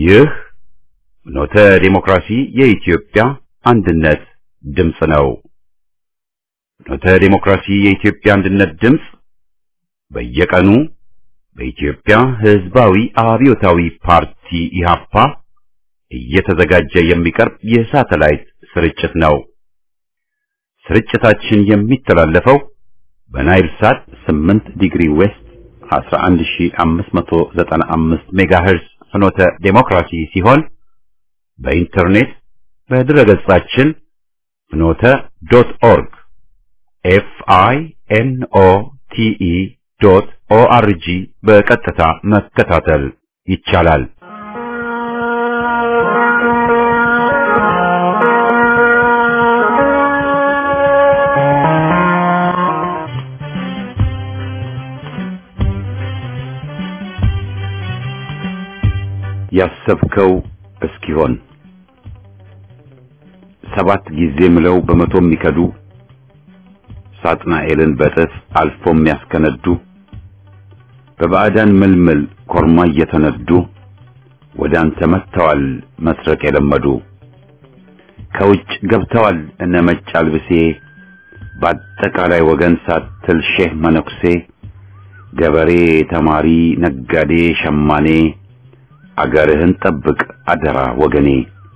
ይህ ኖተ ዲሞክራሲ የኢትዮጵያ አንድነት ድምፅ ነው። ኖተ ዲሞክራሲ የኢትዮጵያ አንድነት ድምፅ በየቀኑ በኢትዮጵያ ሕዝባዊ አብዮታዊ ፓርቲ ኢህአፓ እየተዘጋጀ የሚቀርብ የሳተላይት ስርጭት ነው። ስርጭታችን የሚተላለፈው በናይል ሳት 8 ዲግሪ ዌስት 11595 ሜጋሄርዝ ፍኖተ ዴሞክራሲ ሲሆን በኢንተርኔት በድረገጻችን ፍኖተ ዶት ኦርግ ኤፍ አይ ኤን ኦ ቲ ኢ ዶት ኦ አር ጂ በቀጥታ መከታተል ይቻላል። ያሰብከው እስኪሆን ሰባት ጊዜ ምለው በመቶ የሚከዱ ሳጥናኤልን በጥፍ አልፎ የሚያስከነዱ በባዕዳን ምልምል ኮርማ እየተነዱ ወደ አንተ መጥተዋል መስረቅ የለመዱ ከውጭ ገብተዋል እነ መጭ አልብሴ በአጠቃላይ ወገን ሳትል ሼህ መነኩሴ ገበሬ፣ ተማሪ፣ ነጋዴ፣ ሸማኔ አገርህን ጠብቅ አደራ ወገኔ።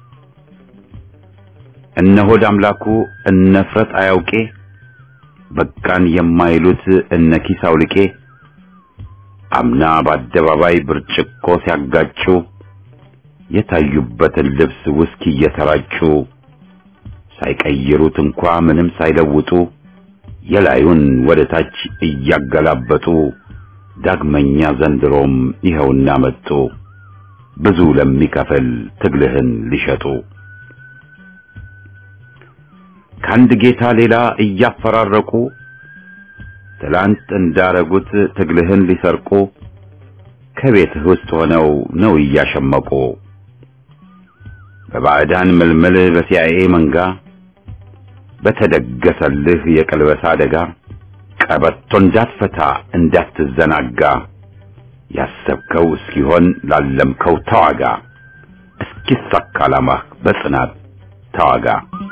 እነ ሆድ አምላኩ እነ ፍረት አያውቄ በቃን የማይሉት እነ ኪስ አውልቄ አምና በአደባባይ ብርጭቆ ሲያጋጩ የታዩበትን ልብስ ውስኪ እየተራጩ ሳይቀይሩት እንኳ ምንም ሳይለውጡ የላዩን ወደ ታች እያገላበጡ ዳግመኛ ዘንድሮም ይኸውና መጡ ብዙ ለሚከፍል ትግልህን ሊሸጡ ከአንድ ጌታ ሌላ እያፈራረቁ ትላንት እንዳረጉት ትግልህን ሊሰርቁ ከቤትህ ውስጥ ሆነው ነው እያሸመቁ በባዕዳን ምልምል በሲአይኤ መንጋ በተደገሰልህ የቀልበሳ አደጋ ቀበቶ እንዳትፈታ እንዳትዘናጋ ያሰብከው እስኪሆን ላለምከው ተዋጋ፣ እስኪሳካ ዓላማህ በጽናት ተዋጋ።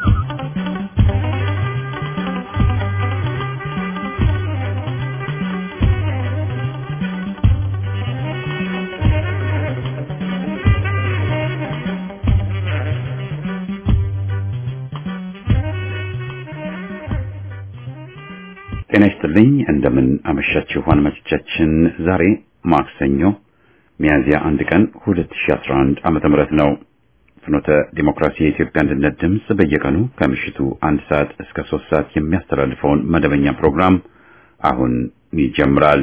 ጤና ይስጥልኝ። እንደምን አመሻችሁ አድማጮቻችን። ዛሬ ማክሰኞ ሚያዝያ አንድ ቀን 2011 ዓመተ ምህረት ነው። ፍኖተ ዲሞክራሲ የኢትዮጵያ አንድነት ድምፅ በየቀኑ ከምሽቱ አንድ ሰዓት እስከ ሶስት ሰዓት የሚያስተላልፈውን መደበኛ ፕሮግራም አሁን ይጀምራል።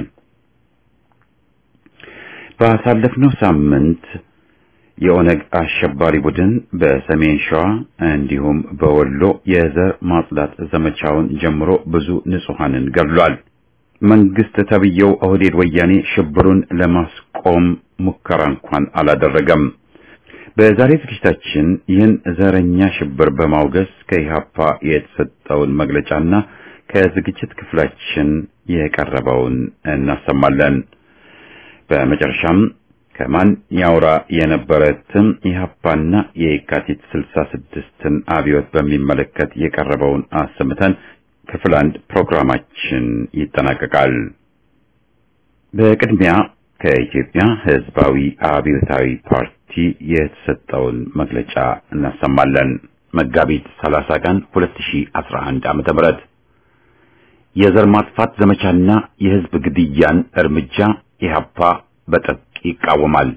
ባሳለፍነው ሳምንት የኦነግ አሸባሪ ቡድን በሰሜን ሸዋ እንዲሁም በወሎ የዘር ማጽዳት ዘመቻውን ጀምሮ ብዙ ንጹሐንን ገድሏል። መንግስት ተብየው ኦህዴድ ወያኔ ሽብሩን ለማስቆም ሙከራ እንኳን አላደረገም። በዛሬ ዝግጅታችን ይህን ዘረኛ ሽብር በማውገዝ ከኢህአፓ የተሰጠውን መግለጫና ከዝግጅት ክፍላችን የቀረበውን እናሰማለን። በመጨረሻም ከማን ያውራ የነበረትን ኢህአፓና የካቲት ስልሳ ስድስትን አብዮት በሚመለከት የቀረበውን አሰምተን ክፍል አንድ ፕሮግራማችን ይጠናቀቃል። በቅድሚያ ከኢትዮጵያ ሕዝባዊ አብዮታዊ ፓርቲ የተሰጠውን መግለጫ እናሰማለን። መጋቢት 30 ቀን 2011 ዓመተ ምህረት የዘር ማጥፋት ዘመቻና የህዝብ ግድያን እርምጃ ኢህአፓ በጥብቅ ይቃወማል።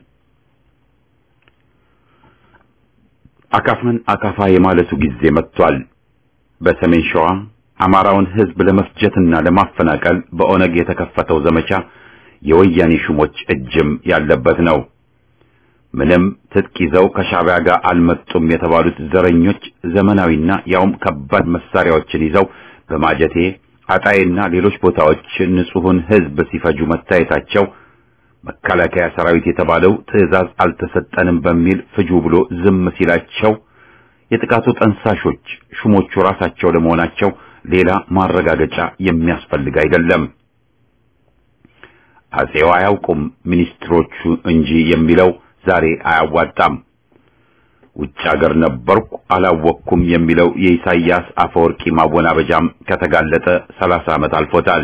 አካፋን አካፋ የማለቱ ጊዜ መጥቷል። በሰሜን ሸዋ አማራውን ህዝብ ለመፍጀትና ለማፈናቀል በኦነግ የተከፈተው ዘመቻ የወያኔ ሹሞች እጅም ያለበት ነው። ምንም ትጥቅ ይዘው ከሻዕቢያ ጋር አልመጡም የተባሉት ዘረኞች ዘመናዊና ያውም ከባድ መሳሪያዎችን ይዘው በማጀቴ አጣይና ሌሎች ቦታዎች ንጹሑን ህዝብ ሲፈጁ መታየታቸው መከላከያ ሰራዊት የተባለው ትዕዛዝ አልተሰጠንም በሚል ፍጁ ብሎ ዝም ሲላቸው የጥቃቱ ጠንሳሾች ሹሞቹ ራሳቸው ለመሆናቸው ሌላ ማረጋገጫ የሚያስፈልግ አይደለም። አጼው አያውቁም ሚኒስትሮቹ እንጂ የሚለው ዛሬ አያዋጣም። ውጭ አገር ነበርኩ አላወቅኩም የሚለው የኢሳይያስ አፈወርቂ ማወናበጃም ከተጋለጠ ሰላሳ ዓመት አልፎታል።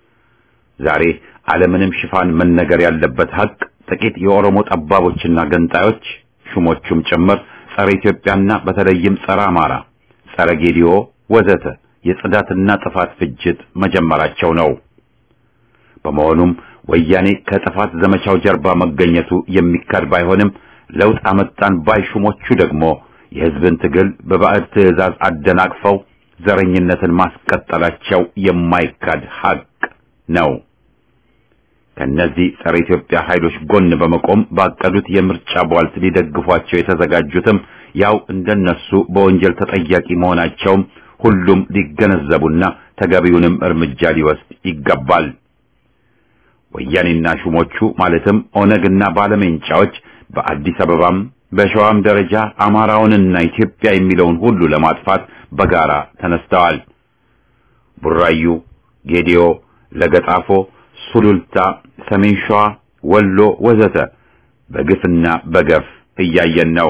ዛሬ ዓለምንም ሽፋን መነገር ያለበት ሀቅ ጥቂት የኦሮሞ ጠባቦችና ገንጣዮች ሹሞቹም ጭምር ጸረ ኢትዮጵያና በተለይም ጸረ አማራ፣ ጸረ ጌዲዮ ወዘተ የጽዳትና ጥፋት ፍጅት መጀመራቸው ነው። በመሆኑም ወያኔ ከጥፋት ዘመቻው ጀርባ መገኘቱ የሚካድ ባይሆንም ለውጥ አመጣን ባይ ሹሞቹ ደግሞ የሕዝብን ትግል በባዕድ ትዕዛዝ አደናቅፈው ዘረኝነትን ማስቀጠላቸው የማይካድ ሀቅ ነው። ከነዚህ ጸረ ኢትዮጵያ ኃይሎች ጎን በመቆም ባቀዱት የምርጫ ቧልት ሊደግፏቸው የተዘጋጁትም ያው እንደነሱ በወንጀል ተጠያቂ መሆናቸውም ሁሉም ሊገነዘቡና ተገቢውንም እርምጃ ሊወስድ ይገባል። ወያኔና ሹሞቹ ማለትም ኦነግና ባለሜንጫዎች በአዲስ አበባም በሸዋም ደረጃ አማራውንና ኢትዮጵያ የሚለውን ሁሉ ለማጥፋት በጋራ ተነስተዋል። ቡራዩ፣ ጌዲዮ፣ ለገጣፎ፣ ሱሉልታ፣ ሰሜን ሸዋ፣ ወሎ ወዘተ በግፍና በገፍ እያየን ነው።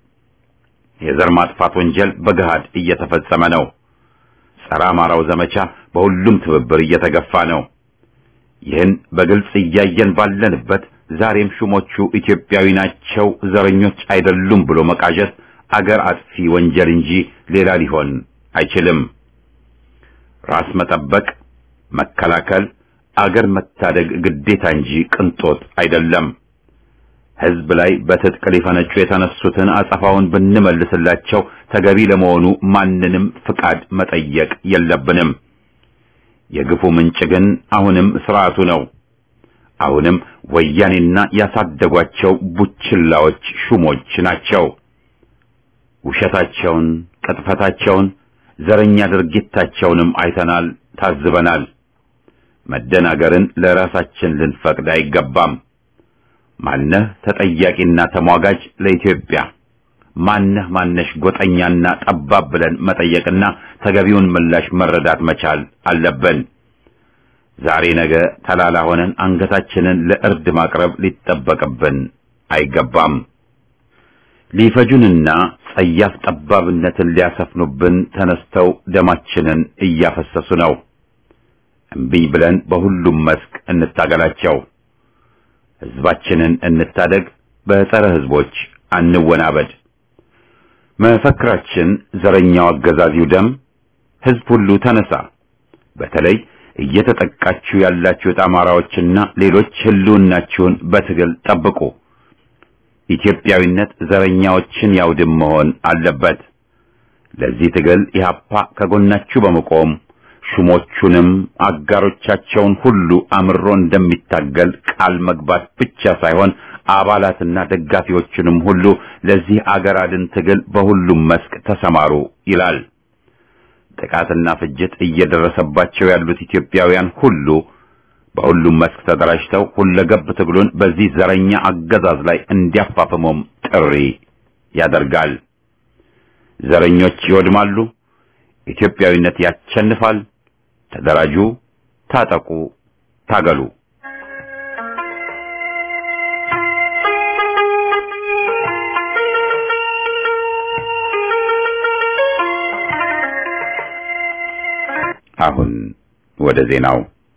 የዘር ማጥፋት ወንጀል በገሃድ እየተፈጸመ ነው። ጸረ አማራው ዘመቻ በሁሉም ትብብር እየተገፋ ነው። ይህን በግልጽ እያየን ባለንበት ዛሬም ሹሞቹ ኢትዮጵያዊ ናቸው፣ ዘረኞች አይደሉም ብሎ መቃዠት አገር አጥፊ ወንጀል እንጂ ሌላ ሊሆን አይችልም። ራስ መጠበቅ፣ መከላከል፣ አገር መታደግ ግዴታ እንጂ ቅንጦት አይደለም። ሕዝብ ላይ በትጥቅ ሊፈነጩ የተነሱትን አጸፋውን ብንመልስላቸው ተገቢ ለመሆኑ ማንንም ፍቃድ መጠየቅ የለብንም። የግፉ ምንጭ ግን አሁንም ስርዓቱ ነው። አሁንም ወያኔና ያሳደጓቸው ቡችላዎች ሹሞች ናቸው። ውሸታቸውን፣ ቅጥፈታቸውን፣ ዘረኛ ድርጊታቸውንም አይተናል፣ ታዝበናል። መደናገርን ለራሳችን ልንፈቅድ አይገባም። ማነህ ተጠያቂና ተሟጋጅ ለኢትዮጵያ ማነህ ማነሽ ጎጠኛና ጠባብ ብለን መጠየቅና ተገቢውን ምላሽ መረዳት መቻል አለብን። ዛሬ ነገ ተላላ ሆነን አንገታችንን ለእርድ ማቅረብ ሊጠበቅብን አይገባም። ሊፈጁንና ጸያፍ ጠባብነትን ሊያሰፍኑብን ተነስተው ደማችንን እያፈሰሱ ነው። እምቢኝ ብለን በሁሉም መስክ እንታገላቸው። ሕዝባችንን እንታደግ። በጸረ ሕዝቦች አንወናበድ። መፈክራችን ዘረኛው አገዛዚው ደም፣ ሕዝብ ሁሉ ተነሳ። በተለይ እየተጠቃችሁ ያላችሁት አማራዎችና ሌሎች ህልውናችሁን በትግል ጠብቁ። ኢትዮጵያዊነት ዘረኛዎችን ያውድም መሆን አለበት። ለዚህ ትግል ኢህአፓ ከጎናችሁ በመቆም ሹሞቹንም አጋሮቻቸውን ሁሉ አምሮ እንደሚታገል ቃል መግባት ብቻ ሳይሆን አባላትና ደጋፊዎቹንም ሁሉ ለዚህ አገር አድን ትግል በሁሉም መስክ ተሰማሩ ይላል። ጥቃትና ፍጅት እየደረሰባቸው ያሉት ኢትዮጵያውያን ሁሉ በሁሉም መስክ ተደራጅተው ሁለገብ ትግሉን በዚህ ዘረኛ አገዛዝ ላይ እንዲያፋፍሙም ጥሪ ያደርጋል። ዘረኞች ይወድማሉ፣ ኢትዮጵያዊነት ያሸንፋል። ተደራጁ፣ ታጠቁ፣ ታገሉ። አሁን ወደ ዜናው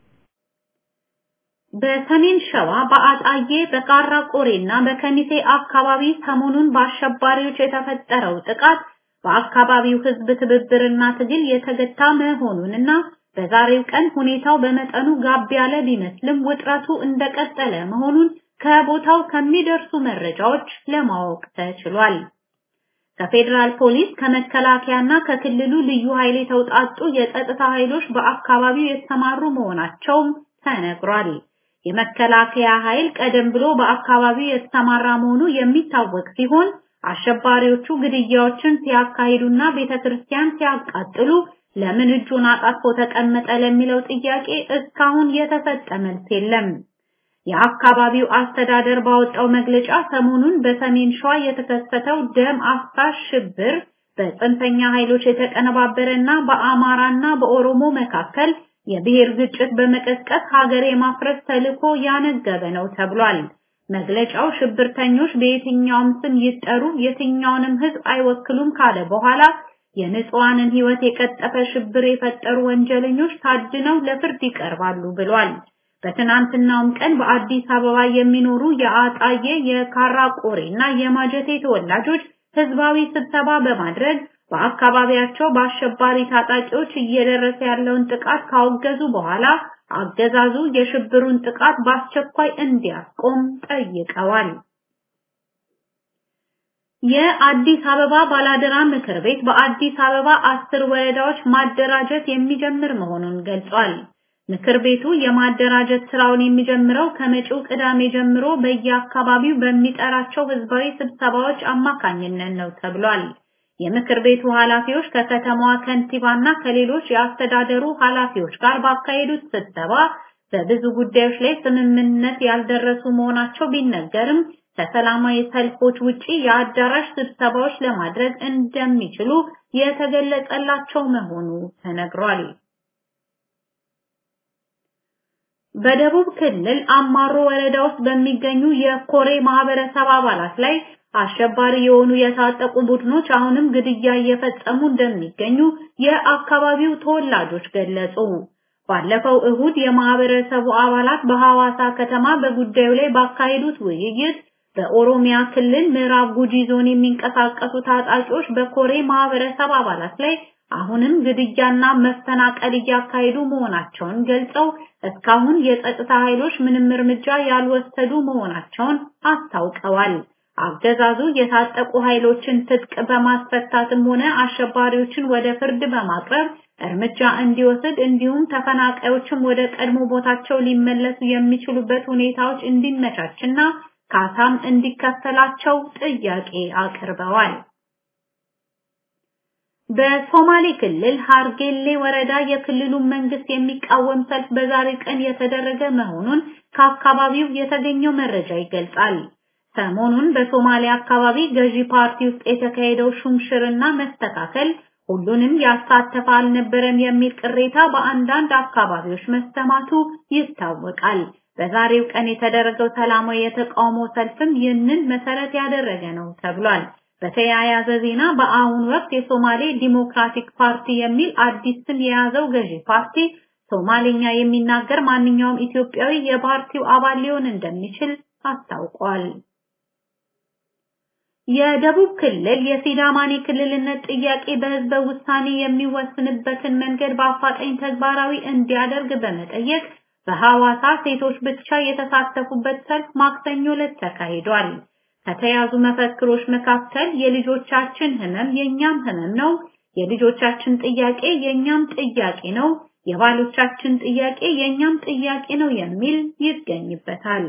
በሰሜን ሸዋ በአጣዬ በቃራ ቆሬና በከሚሴ አካባቢ ሰሞኑን በአሸባሪዎች የተፈጠረው ጥቃት በአካባቢው ሕዝብ ትብብርና ትግል የተገታ መሆኑንና በዛሬው ቀን ሁኔታው በመጠኑ ጋብ ያለ ቢመስልም ውጥረቱ እንደቀጠለ መሆኑን ከቦታው ከሚደርሱ መረጃዎች ለማወቅ ተችሏል። ከፌዴራል ፖሊስ ከመከላከያና ከክልሉ ልዩ ኃይል የተውጣጡ የጸጥታ ኃይሎች በአካባቢው የተሰማሩ መሆናቸውም ተነግሯል። የመከላከያ ኃይል ቀደም ብሎ በአካባቢው የተሰማራ መሆኑ የሚታወቅ ሲሆን አሸባሪዎቹ ግድያዎችን ሲያካሂዱና ቤተክርስቲያን ሲያቃጥሉ ለምን እጁን አጣጥፎ ተቀመጠ ለሚለው ጥያቄ እስካሁን የተሰጠ መልስ የለም። የአካባቢው አስተዳደር ባወጣው መግለጫ ሰሞኑን በሰሜን ሸዋ የተከሰተው ደም አፍሳሽ ሽብር በጽንፈኛ ኃይሎች የተቀነባበረና በአማራና በኦሮሞ መካከል የብሔር ግጭት በመቀስቀስ ሀገር የማፍረስ ተልዕኮ ያነገበ ነው ተብሏል። መግለጫው ሽብርተኞች በየትኛውም ስም ይጠሩ የትኛውንም ህዝብ አይወክሉም ካለ በኋላ የንጹሃንን ህይወት የቀጠፈ ሽብር የፈጠሩ ወንጀለኞች ታድነው ለፍርድ ይቀርባሉ ብሏል። በትናንትናውም ቀን በአዲስ አበባ የሚኖሩ የአጣዬ የካራ ቆሬና የማጀቴ ተወላጆች ህዝባዊ ስብሰባ በማድረግ በአካባቢያቸው በአሸባሪ ታጣቂዎች እየደረሰ ያለውን ጥቃት ካወገዙ በኋላ አገዛዙ የሽብሩን ጥቃት በአስቸኳይ እንዲያስቆም ጠይቀዋል። የአዲስ አበባ ባላደራ ምክር ቤት በአዲስ አበባ አስር ወረዳዎች ማደራጀት የሚጀምር መሆኑን ገልጿል። ምክር ቤቱ የማደራጀት ስራውን የሚጀምረው ከመጪው ቅዳሜ ጀምሮ በየአካባቢው በሚጠራቸው ህዝባዊ ስብሰባዎች አማካኝነት ነው ተብሏል። የምክር ቤቱ ኃላፊዎች ከከተማዋ ከንቲባና ከሌሎች የአስተዳደሩ ኃላፊዎች ጋር ባካሄዱት ስብሰባ በብዙ ጉዳዮች ላይ ስምምነት ያልደረሱ መሆናቸው ቢነገርም ከሰላማዊ ሰልፎች ውጪ የአዳራሽ ስብሰባዎች ለማድረግ እንደሚችሉ የተገለጸላቸው መሆኑ ተነግሯል። በደቡብ ክልል አማሮ ወረዳ ውስጥ በሚገኙ የኮሬ ማህበረሰብ አባላት ላይ አሸባሪ የሆኑ የታጠቁ ቡድኖች አሁንም ግድያ እየፈጸሙ እንደሚገኙ የአካባቢው ተወላጆች ገለጹ። ባለፈው እሁድ የማህበረሰቡ አባላት በሐዋሳ ከተማ በጉዳዩ ላይ ባካሄዱት ውይይት በኦሮሚያ ክልል ምዕራብ ጉጂ ዞን የሚንቀሳቀሱ ታጣቂዎች በኮሬ ማህበረሰብ አባላት ላይ አሁንም ግድያና መፈናቀል እያካሄዱ መሆናቸውን ገልጸው እስካሁን የጸጥታ ኃይሎች ምንም እርምጃ ያልወሰዱ መሆናቸውን አስታውቀዋል። አገዛዙ የታጠቁ ኃይሎችን ትጥቅ በማስፈታትም ሆነ አሸባሪዎችን ወደ ፍርድ በማቅረብ እርምጃ እንዲወስድ እንዲሁም ተፈናቃዮችም ወደ ቀድሞ ቦታቸው ሊመለሱ የሚችሉበት ሁኔታዎች እንዲመቻችና ካሳም እንዲከፈላቸው ጥያቄ አቅርበዋል። በሶማሌ ክልል ሀርጌሌ ወረዳ የክልሉ መንግስት የሚቃወም ሰልፍ በዛሬ ቀን የተደረገ መሆኑን ከአካባቢው የተገኘው መረጃ ይገልጻል። ሰሞኑን በሶማሊያ አካባቢ ገዢ ፓርቲ ውስጥ የተካሄደው ሹምሽርና መስተካከል ሁሉንም ያሳተፈ አልነበረም የሚል ቅሬታ በአንዳንድ አካባቢዎች መሰማቱ ይታወቃል። በዛሬው ቀን የተደረገው ሰላማዊ የተቃውሞ ሰልፍም ይህንን መሰረት ያደረገ ነው ተብሏል። በተያያዘ ዜና በአሁኑ ወቅት የሶማሌ ዲሞክራቲክ ፓርቲ የሚል አዲስ ስም የያዘው ገዢ ፓርቲ ሶማሌኛ የሚናገር ማንኛውም ኢትዮጵያዊ የፓርቲው አባል ሊሆን እንደሚችል አስታውቋል። የደቡብ ክልል የሲዳማኔ ክልልነት ጥያቄ በህዝበ ውሳኔ የሚወስንበትን መንገድ በአፋጣኝ ተግባራዊ እንዲያደርግ በመጠየቅ በሐዋሳ ሴቶች ብቻ የተሳተፉበት ሰልፍ ማክሰኞ ዕለት ተካሂዷል። ከተያዙ መፈክሮች መካከል የልጆቻችን ህመም የኛም ህመም ነው፣ የልጆቻችን ጥያቄ የኛም ጥያቄ ነው፣ የባሎቻችን ጥያቄ የኛም ጥያቄ ነው የሚል ይገኝበታል።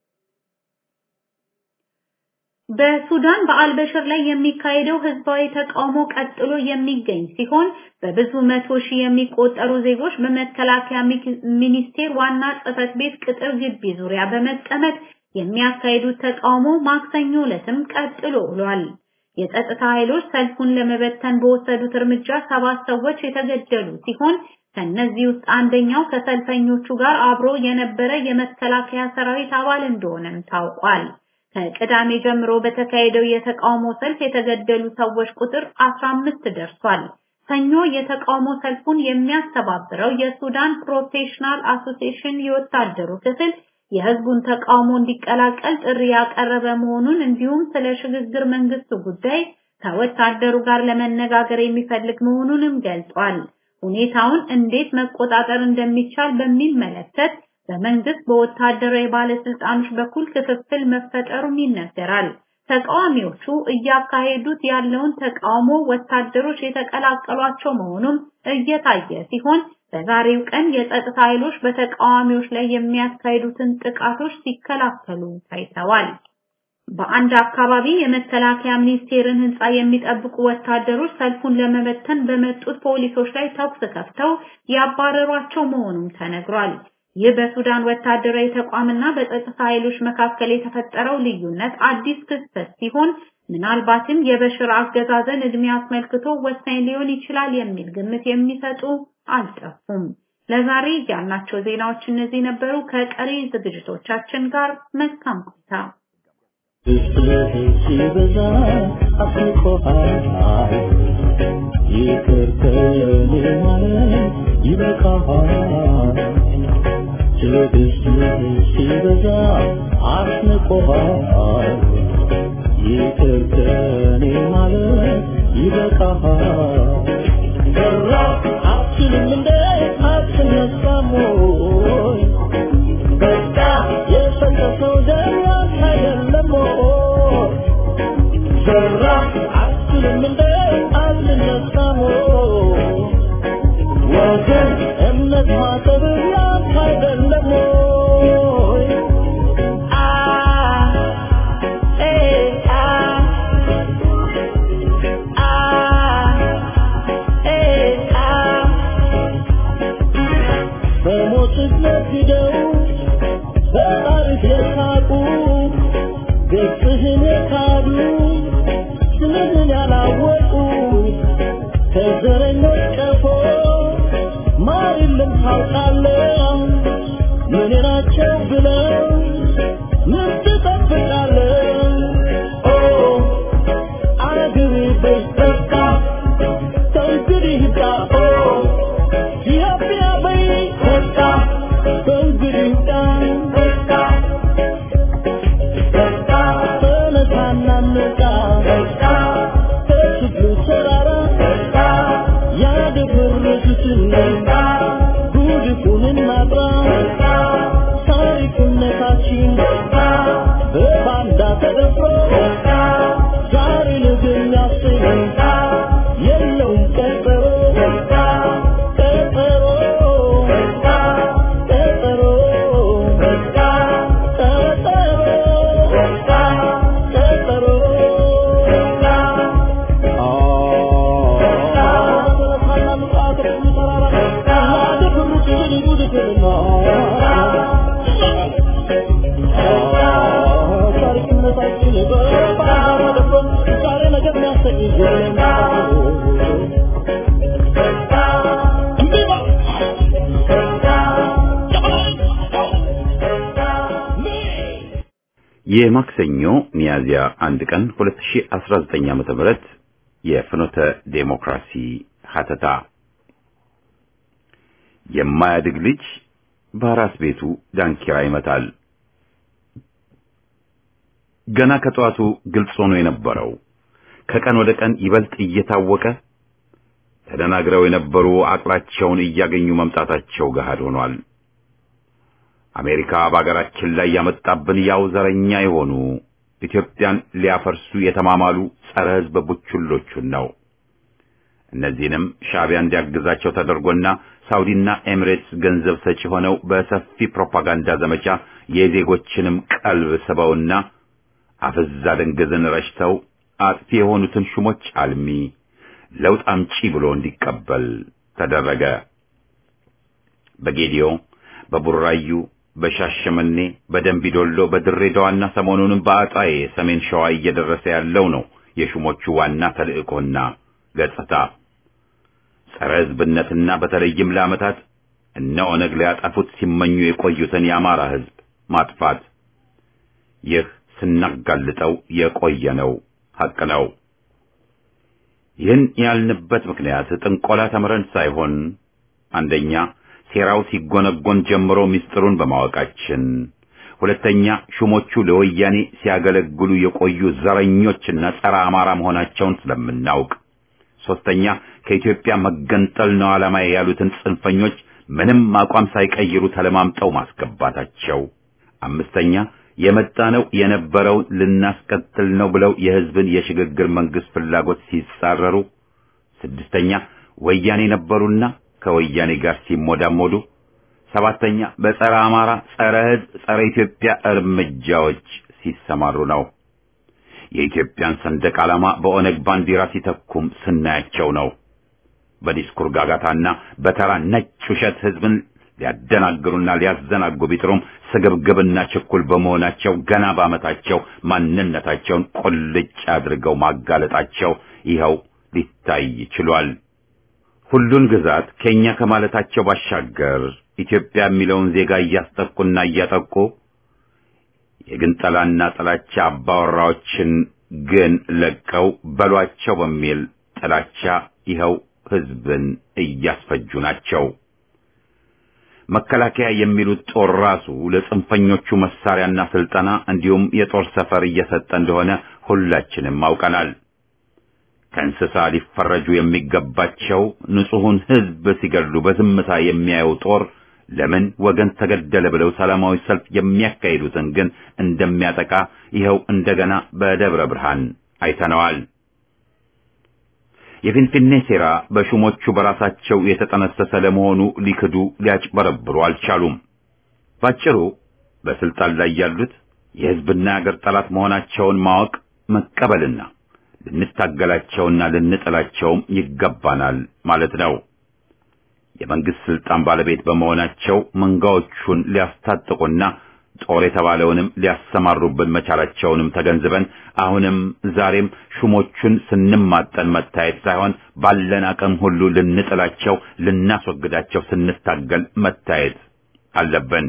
በሱዳን በአልበሽር ላይ የሚካሄደው ህዝባዊ ተቃውሞ ቀጥሎ የሚገኝ ሲሆን በብዙ መቶ ሺህ የሚቆጠሩ ዜጎች በመከላከያ ሚኒስቴር ዋና ጽህፈት ቤት ቅጥር ግቢ ዙሪያ በመቀመጥ የሚያካሂዱት ተቃውሞ ማክሰኞ ዕለትም ቀጥሎ ውሏል። የጸጥታ ኃይሎች ሰልፉን ለመበተን በወሰዱት እርምጃ ሰባት ሰዎች የተገደሉ ሲሆን ከነዚህ ውስጥ አንደኛው ከሰልፈኞቹ ጋር አብሮ የነበረ የመከላከያ ሰራዊት አባል እንደሆነም ታውቋል። ከቅዳሜ ጀምሮ በተካሄደው የተቃውሞ ሰልፍ የተገደሉ ሰዎች ቁጥር 15 ደርሷል። ሰኞ የተቃውሞ ሰልፉን የሚያስተባብረው የሱዳን ፕሮፌሽናል አሶሲዬሽን የወታደሩ ክፍል የህዝቡን ተቃውሞ እንዲቀላቀል ጥሪ ያቀረበ መሆኑን እንዲሁም ስለ ሽግግር መንግስቱ ጉዳይ ከወታደሩ ጋር ለመነጋገር የሚፈልግ መሆኑንም ገልጿል። ሁኔታውን እንዴት መቆጣጠር እንደሚቻል በሚመለከት በመንግስት በወታደራዊ ባለስልጣኖች በኩል ክፍፍል መፈጠሩም ይነገራል። ተቃዋሚዎቹ እያካሄዱት ያለውን ተቃውሞ ወታደሮች የተቀላቀሏቸው መሆኑም እየታየ ሲሆን በዛሬው ቀን የጸጥታ ኃይሎች በተቃዋሚዎች ላይ የሚያካሂዱትን ጥቃቶች ሲከላከሉ ታይተዋል። በአንድ አካባቢ የመከላከያ ሚኒስቴርን ህንፃ የሚጠብቁ ወታደሮች ሰልፉን ለመበተን በመጡት ፖሊሶች ላይ ተኩስ ከፍተው ያባረሯቸው መሆኑም ተነግሯል። ይህ በሱዳን ወታደራዊ ተቋምና በጸጥታ ኃይሎች መካከል የተፈጠረው ልዩነት አዲስ ክስተት ሲሆን ምናልባትም የበሽር አገዛዘን እድሜ አስመልክቶ ወሳኝ ሊሆን ይችላል የሚል ግምት የሚሰጡ አልጠፉም። ለዛሬ ያልናቸው ዜናዎች እነዚህ ነበሩ። ከቀሪ ዝግጅቶቻችን ጋር መልካም ቆይታ። ሲበዛ አስቆሃል ይቅር ከኔ ማለት ይበቃሃል ትዕግስትህ ሲበዛ አስንቆሃል ይቅር ከኔ ማለት ይበቃሃል ሰራ አትችልም እንደ አትነሳም ወይ በቃ የፈለሰው ደም ያንተ አይደለም ወይ ሰራ አትችልም እንደ አትነሳም ወይ ወገን እምነት ማጠብ ያንተ አይደለም ወይ አ ኤ አ አ ኤ አ በሞትህ ነግደው በጣሪፍ የሳቁ ገጽህን የካዱ ስምህን ያላወቁ ከዘረኞች ቀፎ ማር የለም ታውቃለህ ምን ናቸው ብለው ምን ትጠብቃለህ ኦ አገሬ በስተካ ከእንግዲህ ሂዳ ኦ ኢትዮጵያ በይ በቃ ከእንግዲህ ሂዳ በቃ በቃ ተነሳና እንውጣ በቃ ከችግሩ ተራራ በቃ ያደፈረሱትን በቃ ጉድፉንን ማጥራ በቃ ታሪክነታችን በቃ በባንዳ ተደፍሮ በቃ ዛሬ ነገ የሚያሰኝ በቃ የለውም ቀጠሮ በቃ ቀጠሮ በቃ ቀጠሮ በቃ ቀጠሮ በቃ ቀጠሮ በቃ የማክሰኞ ሚያዝያ አንድ ቀን 2019 ዓመተ ምህረት የፍኖተ ዴሞክራሲ ሀተታ የማያድግ ልጅ በአራስ ቤቱ ዳንኪራ ይመታል። ገና ከጠዋቱ ግልጽ ሆኖ የነበረው ከቀን ወደ ቀን ይበልጥ እየታወቀ ተደናግረው የነበሩ አቅላቸውን እያገኙ መምጣታቸው ገሃድ ሆኗል። አሜሪካ በአገራችን ላይ ያመጣብን ያው ዘረኛ የሆኑ ኢትዮጵያን ሊያፈርሱ የተማማሉ ጸረ ሕዝብ ቡችሎቹን ነው። እነዚህንም ሻዕቢያ እንዲያግዛቸው ተደርጎና ሳውዲና ኤሚሬትስ ገንዘብ ሰጪ ሆነው በሰፊ ፕሮፓጋንዳ ዘመቻ የዜጎችንም ቀልብ ስበውና አፍዛ ደንገዝን ረሽተው አጥፊ የሆኑትን ሹሞች አልሚ ለውጥ አምጪ ብሎ እንዲቀበል ተደረገ። በጌዲዮ፣ በቡራዩ፣ በሻሸመኔ፣ በደንቢዶሎ፣ በድሬዳዋና ሰሞኑንም በአጣዬ ሰሜን ሸዋ እየደረሰ ያለው ነው የሹሞቹ ዋና ተልእኮና ገጽታ። ጸረ ሕዝብነትና በተለይም ለዓመታት እነ ኦነግ ሊያጠፉት ሲመኙ የቆዩትን የአማራ ሕዝብ ማጥፋት። ይህ ስናጋልጠው የቆየነው ሐቅ ነው። ይህን ያልንበት ምክንያት ጥንቆላ ተምረን ሳይሆን አንደኛ ሴራው ሲጎነጎን ጀምሮ ምስጢሩን በማወቃችን፣ ሁለተኛ ሹሞቹ ለወያኔ ሲያገለግሉ የቆዩ ዘረኞችና ጸረ አማራ መሆናቸውን ስለምናውቅ፣ ሶስተኛ ከኢትዮጵያ መገንጠል ነው ዓላማዬ ያሉትን ጽንፈኞች ምንም አቋም ሳይቀይሩ ተለማምጠው ማስገባታቸው፣ አምስተኛ የመጣነው የነበረውን ልናስቀጥል ነው ብለው የሕዝብን የሽግግር መንግስት ፍላጎት ሲጻረሩ፣ ስድስተኛ ወያኔ ነበሩና ከወያኔ ጋር ሲሞዳሞዱ፣ ሰባተኛ በጸረ አማራ፣ ጸረ ሕዝብ፣ ጸረ ኢትዮጵያ እርምጃዎች ሲሰማሩ ነው። የኢትዮጵያን ሰንደቅ ዓላማ በኦነግ ባንዲራ ሲተኩም ስናያቸው ነው። በዲስኩር ጋጋታና በተራ ነጭ ውሸት ሕዝብን ሊያደናግሩና ሊያዘናጉ ቢጥሩም ስግብግብና ችኩል በመሆናቸው ገና በዓመታቸው ማንነታቸውን ቁልጭ አድርገው ማጋለጣቸው ይኸው ሊታይ ችሏል። ሁሉን ግዛት ከኛ ከማለታቸው ባሻገር ኢትዮጵያ የሚለውን ዜጋ እያስጠቁና እያጠቁ የግንጠላና ጥላቻ አባወራዎችን ግን ለቀው በሏቸው በሚል ጥላቻ ይኸው ህዝብን እያስፈጁ ናቸው። መከላከያ የሚሉት ጦር ራሱ ለጽንፈኞቹ መሳሪያና ስልጠና እንዲሁም የጦር ሰፈር እየሰጠ እንደሆነ ሁላችንም አውቀናል። ከእንስሳ ሊፈረጁ የሚገባቸው ንጹሑን ህዝብ ሲገድሉ በዝምታ የሚያየው ጦር ለምን ወገን ተገደለ ብለው ሰላማዊ ሰልፍ የሚያካሂዱትን ግን እንደሚያጠቃ ይኸው እንደገና በደብረ ብርሃን አይተነዋል። የፊንፊኔ ሴራ በሹሞቹ በራሳቸው የተጠነሰሰ ለመሆኑ ሊክዱ ሊያጭበረብሩ አልቻሉም። ባጭሩ በስልጣን ላይ ያሉት የህዝብና የአገር ጠላት መሆናቸውን ማወቅ መቀበልና ልንታገላቸውና ልንጥላቸውም ይገባናል ማለት ነው። የመንግስት ስልጣን ባለቤት በመሆናቸው መንጋዎቹን ሊያስታጥቁና ጦር የተባለውንም ሊያሰማሩብን መቻላቸውንም ተገንዝበን አሁንም ዛሬም ሹሞቹን ስንማጠን መታየት ሳይሆን ባለን አቅም ሁሉ ልንጥላቸው፣ ልናስወግዳቸው ስንታገል መታየት አለብን።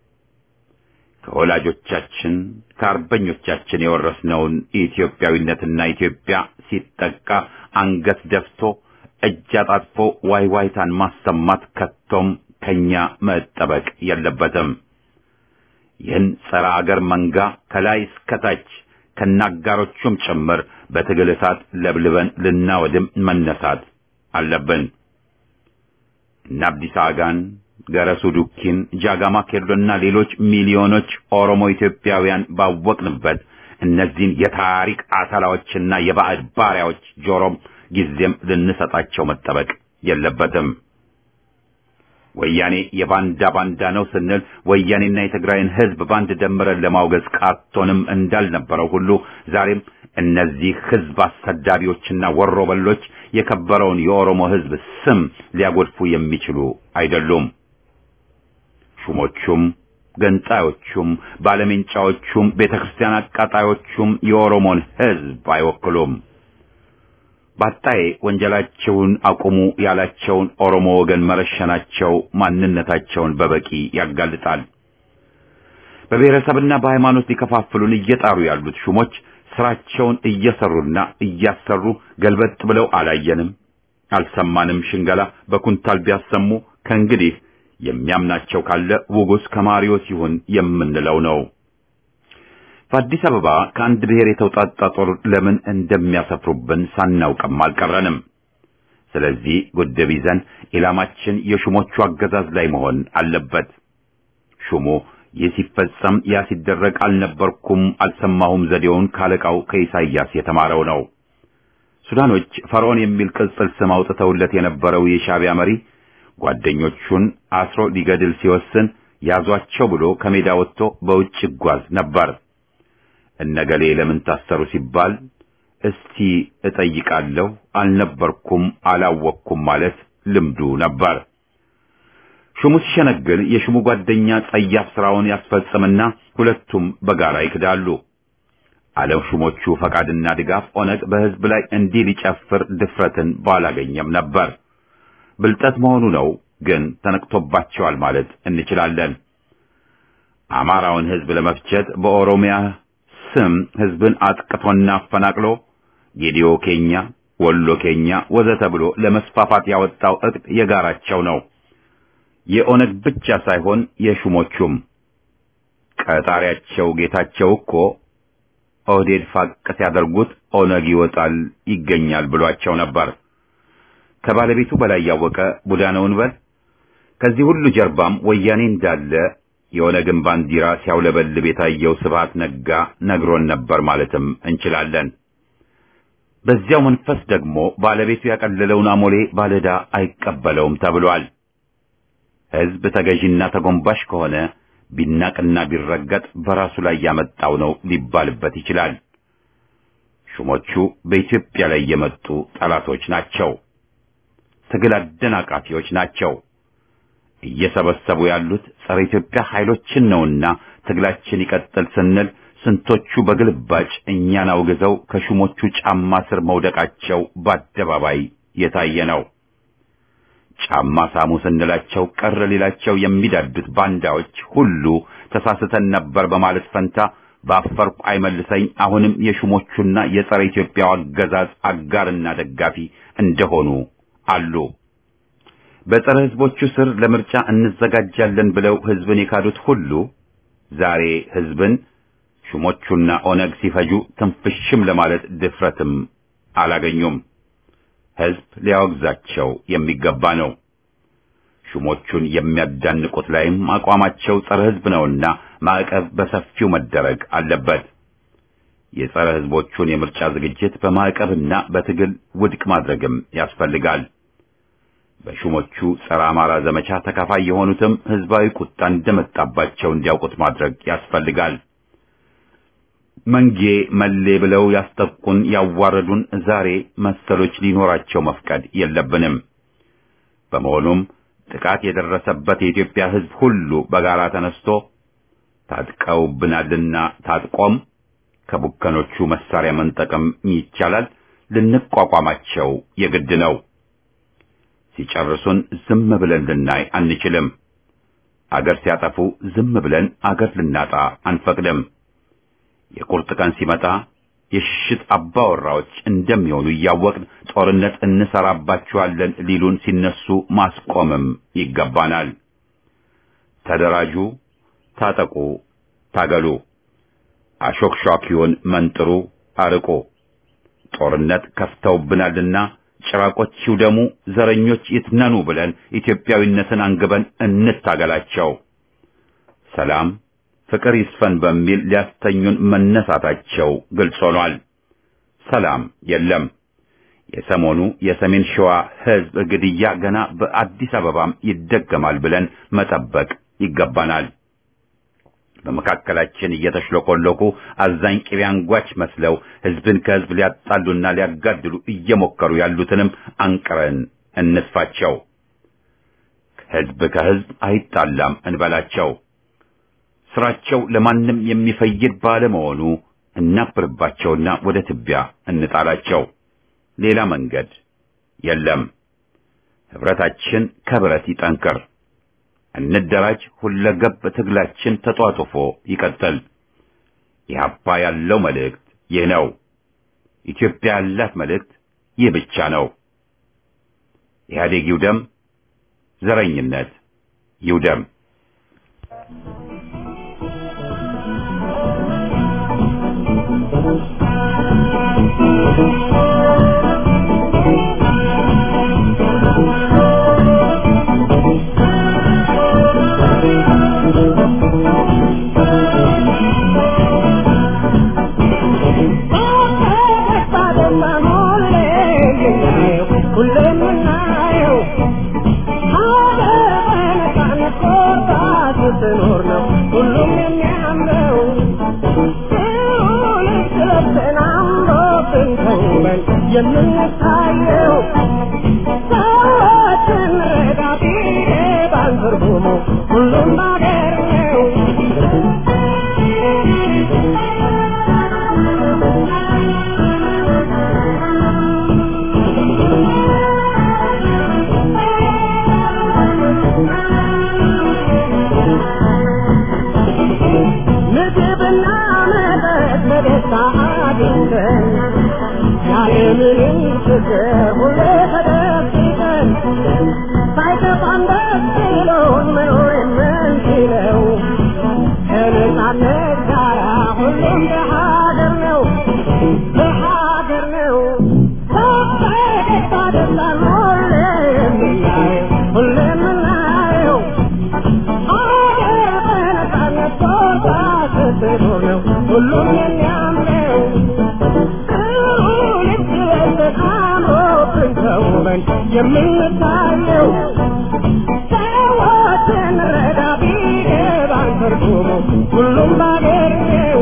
ከወላጆቻችን ከአርበኞቻችን የወረስነውን ኢትዮጵያዊነትና ኢትዮጵያ ሲጠቃ አንገት ደፍቶ እጅ አጣጥፎ ዋይ ዋይታን ማሰማት ከቶም ከኛ መጠበቅ የለበትም። ይህን ጸረ አገር መንጋ ከላይ እስከታች ከናጋሮቹም ጭምር በትግል እሳት ለብልበን ልናወድም መነሳት አለብን። እነ አብዲሳ አጋን፣ ገረሱ ዱኪን፣ ጃጋማ ኬሎና ሌሎች ሚሊዮኖች ኦሮሞ ኢትዮጵያውያን ባወቅንበት እነዚህን የታሪክ አተላዎችና የባዕድ ባሪያዎች ጆሮም ጊዜም ልንሰጣቸው መጠበቅ የለበትም። ወያኔ የባንዳ ባንዳ ነው ስንል ወያኔና የትግራይን ሕዝብ ባንድ ደምረን ለማውገዝ ቃቶንም እንዳልነበረው ሁሉ ዛሬም እነዚህ ሕዝብ አሰዳቢዎችና ወሮበሎች የከበረውን የኦሮሞ ሕዝብ ስም ሊያጎድፉ የሚችሉ አይደሉም። ሹሞቹም ገንጣዮቹም ባለሜንጫዎቹም ቤተክርስቲያን አቃጣዮቹም የኦሮሞን ሕዝብ አይወክሉም። ባጣዬ ወንጀላቸውን አቁሙ ያላቸውን ኦሮሞ ወገን መረሸናቸው ማንነታቸውን በበቂ ያጋልጣል። በብሔረሰብና በሃይማኖት ሊከፋፍሉን እየጣሩ ያሉት ሹሞች ስራቸውን እየሰሩና እያሰሩ ገልበጥ ብለው አላየንም፣ አልሰማንም ሽንገላ በኩንታል ቢያሰሙ ከእንግዲህ የሚያምናቸው ካለ ውጉስ ከማሪዎስ ይሁን የምንለው ነው። በአዲስ አበባ ከአንድ ብሔር የተውጣጣ ጦር ለምን እንደሚያሰፍሩብን ሳናውቅም አልቀረንም። ስለዚህ ጉድብ ይዘን ኢላማችን የሹሞቹ አገዛዝ ላይ መሆን አለበት። ሹሙ ይህ ሲፈጸም ያ ሲደረግ አልነበርኩም አልሰማሁም ዘዴውን ካለቃው ከኢሳይያስ የተማረው ነው። ሱዳኖች ፈርዖን የሚል ቅጽል ስም አውጥተውለት የነበረው የሻዕቢያ መሪ ጓደኞቹን አስሮ ሊገድል ሲወስን ያዟቸው ብሎ ከሜዳ ወጥቶ በውጭ ይጓዝ ነበር። እነገሌ ለምን ታሰሩ ሲባል እስቲ እጠይቃለሁ አልነበርኩም አላወቅኩም ማለት ልምዱ ነበር። ሹሙ ሲሸነግል የሹሙ ጓደኛ ጸያፍ ስራውን ያስፈጽምና ሁለቱም በጋራ ይክዳሉ። ዓለም ሹሞቹ ፈቃድና ድጋፍ ኦነግ በሕዝብ ላይ እንዲህ ሊጨፍር ድፍረትን ባላገኘም ነበር። ብልጠት መሆኑ ነው፣ ግን ተነቅቶባቸዋል ማለት እንችላለን። አማራውን ሕዝብ ለመፍጀት በኦሮሚያ ስም ሕዝብን አጥቅቶና አፈናቅሎ ጌዲዮ ኬኛ፣ ወሎ ኬኛ ወዘተ ብሎ ለመስፋፋት ያወጣው እቅድ የጋራቸው ነው። የኦነግ ብቻ ሳይሆን የሹሞቹም ቀጣሪያቸው ጌታቸው እኮ ኦህዴድ ፋቅ ሲያደርጉት ኦነግ ይወጣል ይገኛል ብሏቸው ነበር። ከባለቤቱ በላይ ያወቀ ቡዳ ነው እንበል። ከዚህ ሁሉ ጀርባም ወያኔ እንዳለ የኦነግን ባንዲራ ሲያውለበልብ የታየው ስብሃት ነጋ ነግሮን ነበር ማለትም እንችላለን። በዚያው መንፈስ ደግሞ ባለቤቱ ያቀለለውን አሞሌ ባለዕዳ አይቀበለውም ተብሏል። ሕዝብ ተገዢና ተጎንባሽ ከሆነ ቢናቅና ቢረገጥ በራሱ ላይ ያመጣው ነው ሊባልበት ይችላል። ሹሞቹ በኢትዮጵያ ላይ የመጡ ጠላቶች ናቸው። ትግል አደናቃፊዎች ናቸው። እየሰበሰቡ ያሉት ጸረ ኢትዮጵያ ኃይሎችን ነውና ትግላችን ይቀጥል ስንል ስንቶቹ በግልባጭ እኛን አውግዘው ከሹሞቹ ጫማ ስር መውደቃቸው በአደባባይ የታየ ነው። ጫማ ሳሙ ስንላቸው ቀር ሊላቸው የሚዳዱት ባንዳዎች ሁሉ ተሳስተን ነበር በማለት ፈንታ ባፈርኩ አይመልሰኝ አሁንም የሹሞቹና የጸረ ኢትዮጵያው አገዛዝ አጋርና ደጋፊ እንደሆኑ አሉ። በጸረ ሕዝቦቹ ስር ለምርጫ እንዘጋጃለን ብለው ሕዝብን የካዱት ሁሉ ዛሬ ሕዝብን ሹሞቹና ኦነግ ሲፈጁ ትንፍሽም ለማለት ድፍረትም አላገኙም። ሕዝብ ሊያወግዛቸው የሚገባ ነው። ሹሞቹን የሚያዳንቁት ላይም አቋማቸው ጸረ ሕዝብ ነውና ማዕቀብ በሰፊው መደረግ አለበት። የጸረ ሕዝቦቹን የምርጫ ዝግጅት በማዕቀብና በትግል ውድቅ ማድረግም ያስፈልጋል። በሹሞቹ ጸረ አማራ ዘመቻ ተካፋይ የሆኑትም ሕዝባዊ ቁጣ እንደመጣባቸው እንዲያውቁት ማድረግ ያስፈልጋል። መንጌ መሌ ብለው ያስጠቁን ያዋረዱን ዛሬ መሰሎች ሊኖራቸው መፍቀድ የለብንም። በመሆኑም ጥቃት የደረሰበት የኢትዮጵያ ሕዝብ ሁሉ በጋራ ተነስቶ ታጥቀውብናልና ታጥቆም ከቡከኖቹ መሳሪያ መንጠቅም ይቻላል፣ ልንቋቋማቸው የግድ ነው። ሲጨርሱን ዝም ብለን ልናይ አንችልም። አገር ሲያጠፉ ዝም ብለን አገር ልናጣ አንፈቅድም። የቁርጥ ቀን ሲመጣ የሽሽት አባወራዎች እንደሚሆኑ እያወቅን ጦርነት እንሰራባችኋለን ሊሉን ሲነሱ ማስቆምም ይገባናል። ተደራጁ፣ ታጠቁ፣ ታገሉ፣ አሾክሿኪውን መንጥሩ፣ አርቁ። ጦርነት ከፍተውብናልና ጭራቆች ይውደሙ፣ ዘረኞች ይትነኑ ብለን ኢትዮጵያዊነትን አንግበን እንታገላቸው። ሰላም ፍቅር ይስፈን በሚል ሊያስተኙን መነሳታቸው ግልጽ ሆኗል። ሰላም የለም። የሰሞኑ የሰሜን ሸዋ ሕዝብ ግድያ ገና በአዲስ አበባም ይደገማል ብለን መጠበቅ ይገባናል። በመካከላችን እየተሽለቆለቁ አዛኝ ቅቤ አንጓች መስለው ሕዝብን ከሕዝብ ሊያጣሉና ሊያጋድሉ እየሞከሩ ያሉትንም አንቅረን እንጥፋቸው። ሕዝብ ከሕዝብ አይጣላም እንበላቸው። ስራቸው ለማንም የሚፈይድ ባለመሆኑ እናብርባቸውና ወደ ትቢያ እንጣላቸው። ሌላ መንገድ የለም። ህብረታችን ከብረት ይጠንክር። እንደራጅ። ሁለገብ ትግላችን ተጧጡፎ ይቀጥል። ኢህአፓ ያለው መልእክት ይህ ነው። ኢትዮጵያ ያላት መልእክት ይህ ብቻ ነው። ኢህአዴግ ይውደም፣ ዘረኝነት ይውደም። የምንታየው ሰዎችን ረዳቴ ባንትርጉሙ ሁሉም ባገር ነው። ምግብና መጠጥ በደስታ አግኝተን ያለምንም ችግር ሁሌ ተደብቀን ሳይከፋን ደስ ብሎን መኖር የምንችለው ከነጻነት ጋራ ሁሉም በሀገር ነው በሀገር ነው በፈገግታ ደስታን ሁሌ የምናየው ሁሌ የምናየው ሀገር በነጻነት ቦታ ስትኖር ነው ሁሉም የሚያምረው የምንታየው ሰዎችን ረዳ ቢገባን ትርጉሙ ሁሉም ባገር ነው።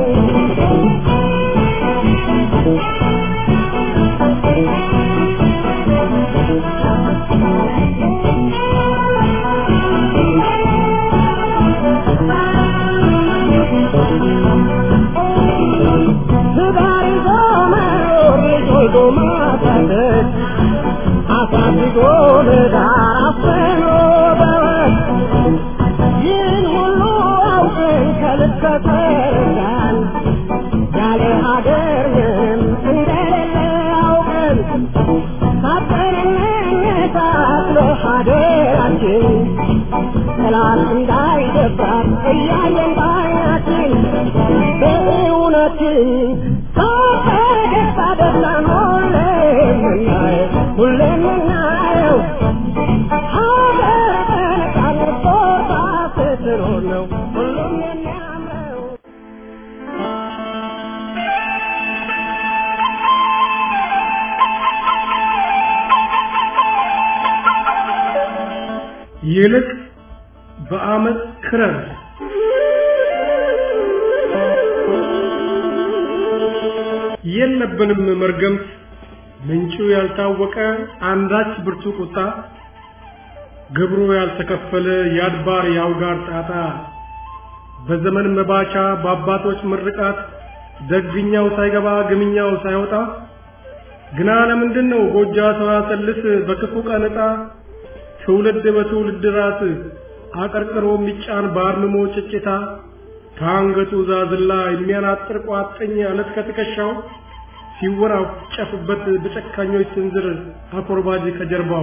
ትዳር ይዞ መኖር ልጅ ወልዶ ማሳደግ አሳድጎ ለዳር ሀገራችን ጠላት እንዳይደፍራት እያየን ባይናችን በእውነትን ፈገግታ ደስታን ሁሌም የምናየው ሁሌም የምናየው ሀገር በነፃነት ቦታ ስትኖር ነው ሁሉም የሚያምረው ይልቅ በአመት ክረር የለብንም መርገምት ምንጩ ያልታወቀ አንዳች ብርቱ ቁጣ ግብሩ ያልተከፈለ የአድባር የአውጋር ጣጣ በዘመን መባቻ በአባቶች ምርቃት ደግኛው ሳይገባ ግምኛው ሳይወጣ ግና ለምንድን ነው ጎጃ ሰዋሰልስ በክፉ ቀን ዕጣ ትውልድ በትውልድ ራስ አቀርቅሮ የሚጫን በአርምሞ ጭጭታ ከአንገቱ ዛዝላ የሚያናጥር ቋጥኝ አለት ከትከሻው ሲወራጨፍበት በጨካኞች ስንዝር አኮርባጅ ከጀርባው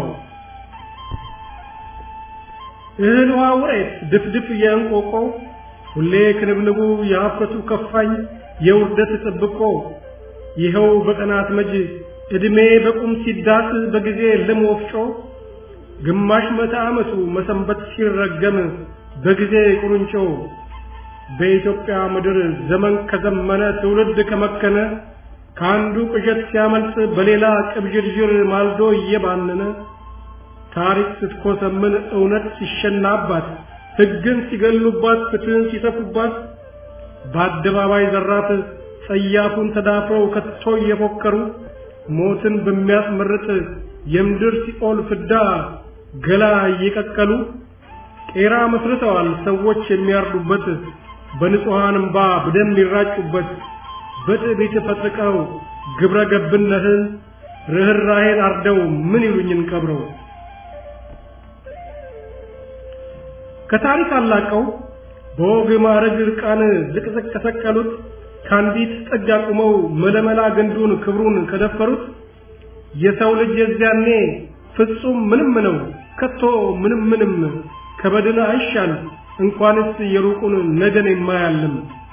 እህል ውሃ ውሬት ድፍድፍ የእንቆቆ ሁሌ ክንብንቡ የሀፍረቱ ከፋኝ የውርደት ጥብቆ ይኸው በቀናት መጅ ዕድሜ በቁም ሲዳስ በጊዜ ልም ወፍጮ ግማሽ መቶ ዓመቱ መሰንበት ሲረገም በጊዜ ቁርንጮ በኢትዮጵያ ምድር ዘመን ከዘመነ ትውልድ ከመከነ ከአንዱ ቅዠት ሲያመልጥ በሌላ ቅብዥርዥር ማልዶ እየባነነ ታሪክ ስትኮሰምን እውነት ሲሸናባት ሕግን ሲገሉባት ፍትህን ሲተፉባት በአደባባይ ዘራት ጸያፉን ተዳፍረው ከቶ እየፎከሩ ሞትን በሚያስመርጥ የምድር ሲኦል ፍዳ ገላ እየቀቀሉ ቄራ መስርተዋል ሰዎች የሚያርዱበት በንጹሐን እምባ በደም የሚራጩበት በትዕቢት ፈጥቀው ግብረ ገብነትን ርኅራኄን አርደው ምን ይሉኝን ቀብረው ከታሪክ አላቀው በወግ ማዕረግ ዕርቃን ዝቅዝቅ ከሰቀሉት ከአንዲት ጥግ አቁመው መለመላ ግንዱን ክብሩን ከደፈሩት የሰው ልጅ የዚያኔ ፍጹም ምንም ነው ከቶ ምንም ምንም ከበድን አይሻል እንኳንስ የሩቁን ነገን የማያልም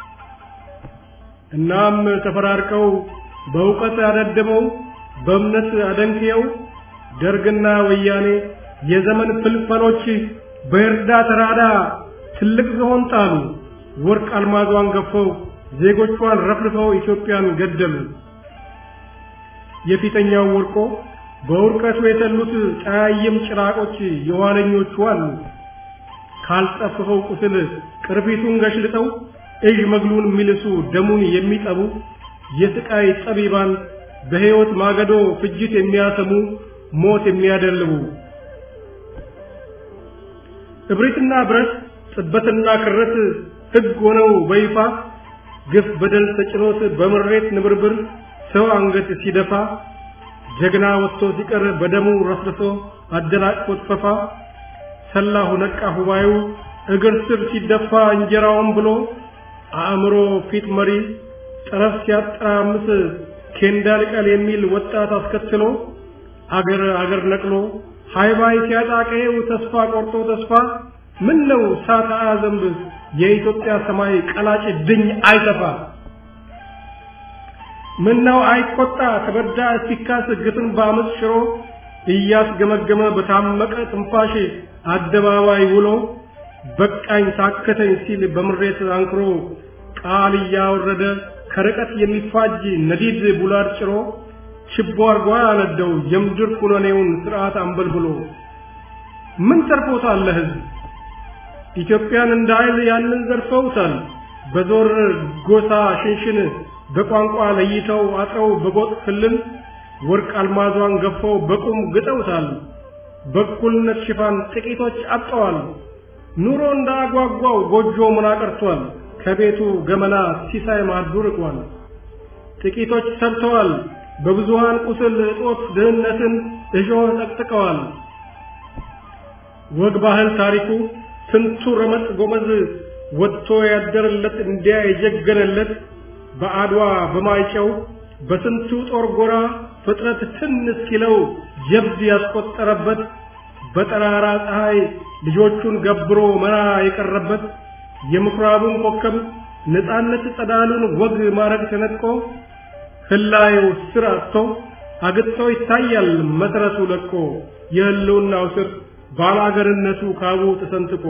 እናም ተፈራርቀው በእውቀት አደድበው በእምነት አደንክየው ደርግና ወያኔ የዘመን ፍልፈሎች በእርዳ ተራዳ ትልቅ ዝሆን ጣሉ ወርቅ አልማዟን ገፈው ዜጎቿን ረፍርፈው ኢትዮጵያን ገደሉ የፊተኛው ወርቆ በውርቀቱ የተሉት ጠያይም ጭራቆች የኋለኞቹ አሉ ካልጠፍፈው ቁስል ቅርፊቱን ገሽልጠው እዥ መግሉን የሚልሱ ደሙን የሚጠቡ የስቃይ ጠቢባን በሕይወት ማገዶ ፍጅት የሚያሰሙ ሞት የሚያደልቡ እብሪትና ብረት ጽበትና ክረት ሕግ ሆነው በይፋ ግፍ በደል ተጭኖት በምሬት ንብርብር ሰው አንገት ሲደፋ ጀግና ወጥቶ ሲቀር በደሙ ረስርሶ አደናቅፎት ፈፋ ሰላሁ ነቃ ሁባዩ እግር ስር ሲደፋ እንጀራውን ብሎ አእምሮ ፊት መሪ ጠረፍ ሲያጠራምስ ኬንዳ ልቀል የሚል ወጣት አስከትሎ አገር አገር ነቅሎ ሃይባይ ሲያጣቀየው ተስፋ ቆርጦ ተስፋ ምን ነው ሳታ ዘንብ የኢትዮጵያ ሰማይ ቀላጭ ድኝ አይተፋ ምን ነው አይቆጣ ተበዳ ሲካስ ግፍን በአመፅ ሽሮ እያስገመገመ በታመቀ ትንፋሽ አደባባይ ውሎ በቃኝ ታከተኝ ሲል በምሬት አንክሮ ቃል እያወረደ ከርቀት የሚፋጅ ነዲድ ቡላድ ጭሮ ችቦ አርጓ ያነደው የምድር ኩነኔውን ስርዓት አንበልብሎ ምን ተርፎታል ለህዝብ ኢትዮጵያን እንደ ኃይል ያንን ዘርፈውታል በዞር ጎሳ ሽንሽን በቋንቋ ለይተው አጥረው በጎጥ ክልል ወርቅ አልማዟን ገፈው በቁም ግጠውታል በእኩልነት ሽፋን ጥቂቶች አጠዋል ኑሮ እንዳጓጓው ጎጆ ምን አቀርቷል ከቤቱ ገመና ሲሳይ ማዱ ርቋል ጥቂቶች ሰብተዋል በብዙሃን ቁስል እጦት ድህነትን እሾህ ጠቅጥቀዋል ወግ ባህል ታሪኩ ስንቱ ረመጥ ጎመዝ ወጥቶ ያደረለት እንዲያ የጀገነለት በአድዋ በማይጨው በስንቱ ጦር ጎራ ፍጥረት ትን እስኪለው ጀብድ ያስቆጠረበት በጠራራ ፀሐይ ልጆቹን ገብሮ መራ የቀረበት የምኩራቡን ኮከብ ነፃነት ጸዳሉን ወግ ማረግ ተነጥቆ ህላየው ስር አጥቶ አግጥቶ ይታያል መሰረቱ ለቆ የህልውናው ስር ባላገርነቱ ካቡ ተሰንጥቆ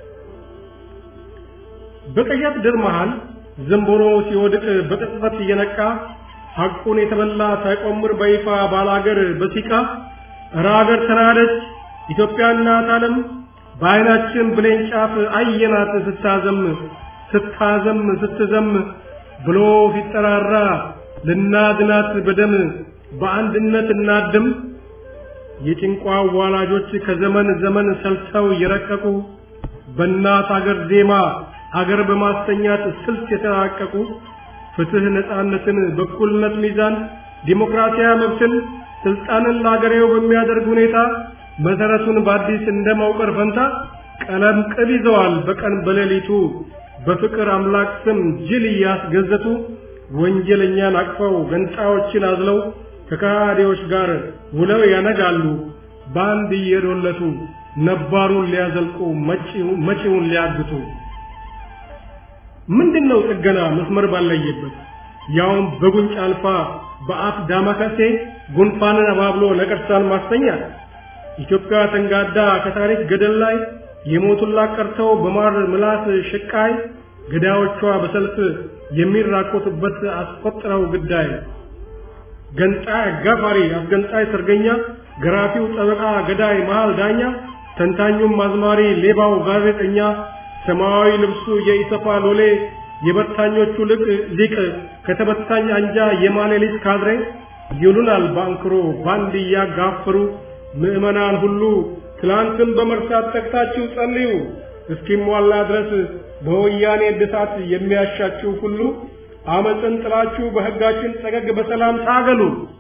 በቀያት ድር መሃል ዘንቦሮ ሲወድቅ በቅጽበት እየነቃ ሐቁን የተበላ ሳይቆምር በይፋ ባላገር በሲቃ እረ አገር ተናደች ኢትዮጵያ እናት ዓለም በዓይናችን ብሌን ጫፍ አየናት ስታዘም ስታዘም ስትዘም ብሎ ሲጠራራ ልናድናት በደም በአንድነት እናድም የጭንቋ ዋላጆች ከዘመን ዘመን ሰልተው የረቀቁ በእናት አገር ዜማ አገር በማስተኛት ስልት የተራቀቁ ፍትህ፣ ነፃነትን፣ በኩልነት ሚዛን፣ ዲሞክራሲያዊ መብትን፣ ስልጣንን ለአገሬው በሚያደርግ ሁኔታ መሰረቱን በአዲስ እንደማውቀር ፈንታ ቀለም ቅብ ይዘዋል በቀን በሌሊቱ በፍቅር አምላክ ስም ጅል እያስገዘቱ ወንጀለኛን አቅፈው ገንጣዮችን አዝለው ከካዲዎች ጋር ውለው ያነጋሉ በአንድ እየዶለቱ ነባሩን ሊያዘልቁ መጪውን ሊያግቱ። ምንድነው ጥገና መስመር ባለየበት ያውም በጉንጭ አልፋ በአፍ ዳማከሴ ጉንፋንን አባብሎ ነቀርሳን ማስተኛት ኢትዮጵያ ተንጋዳ ከታሪክ ገደል ላይ የሞቱላት ቀርተው በማር ምላስ ሽቃይ ገዳዮቿ በሰልፍ የሚራኮቱበት አስቆጥረው ግዳይ ገንጣይ አጋፋሪ አስገንጣይ ሰርገኛ ገራፊው ጠበቃ ገዳይ መሃል ዳኛ ተንታኙም አዝማሪ ሌባው ጋዜጠኛ ሰማያዊ ልብሱ የኢሰፓ ሎሌ የበታኞቹ ልቅ ሊቅ ከተበታኝ አንጃ የማሌሊት ካድሬ ይሉናል ባንክሮ ባንድ እያጋፈሩ ምዕመናን ሁሉ ትላንትን በመርሳት ተግታችሁ ጸልዩ እስኪሟላ ድረስ በወያኔ እድሳት የሚያሻችሁ ሁሉ አመፅን ጥላችሁ በሕጋችን ጠገግ በሰላም ታገሉ።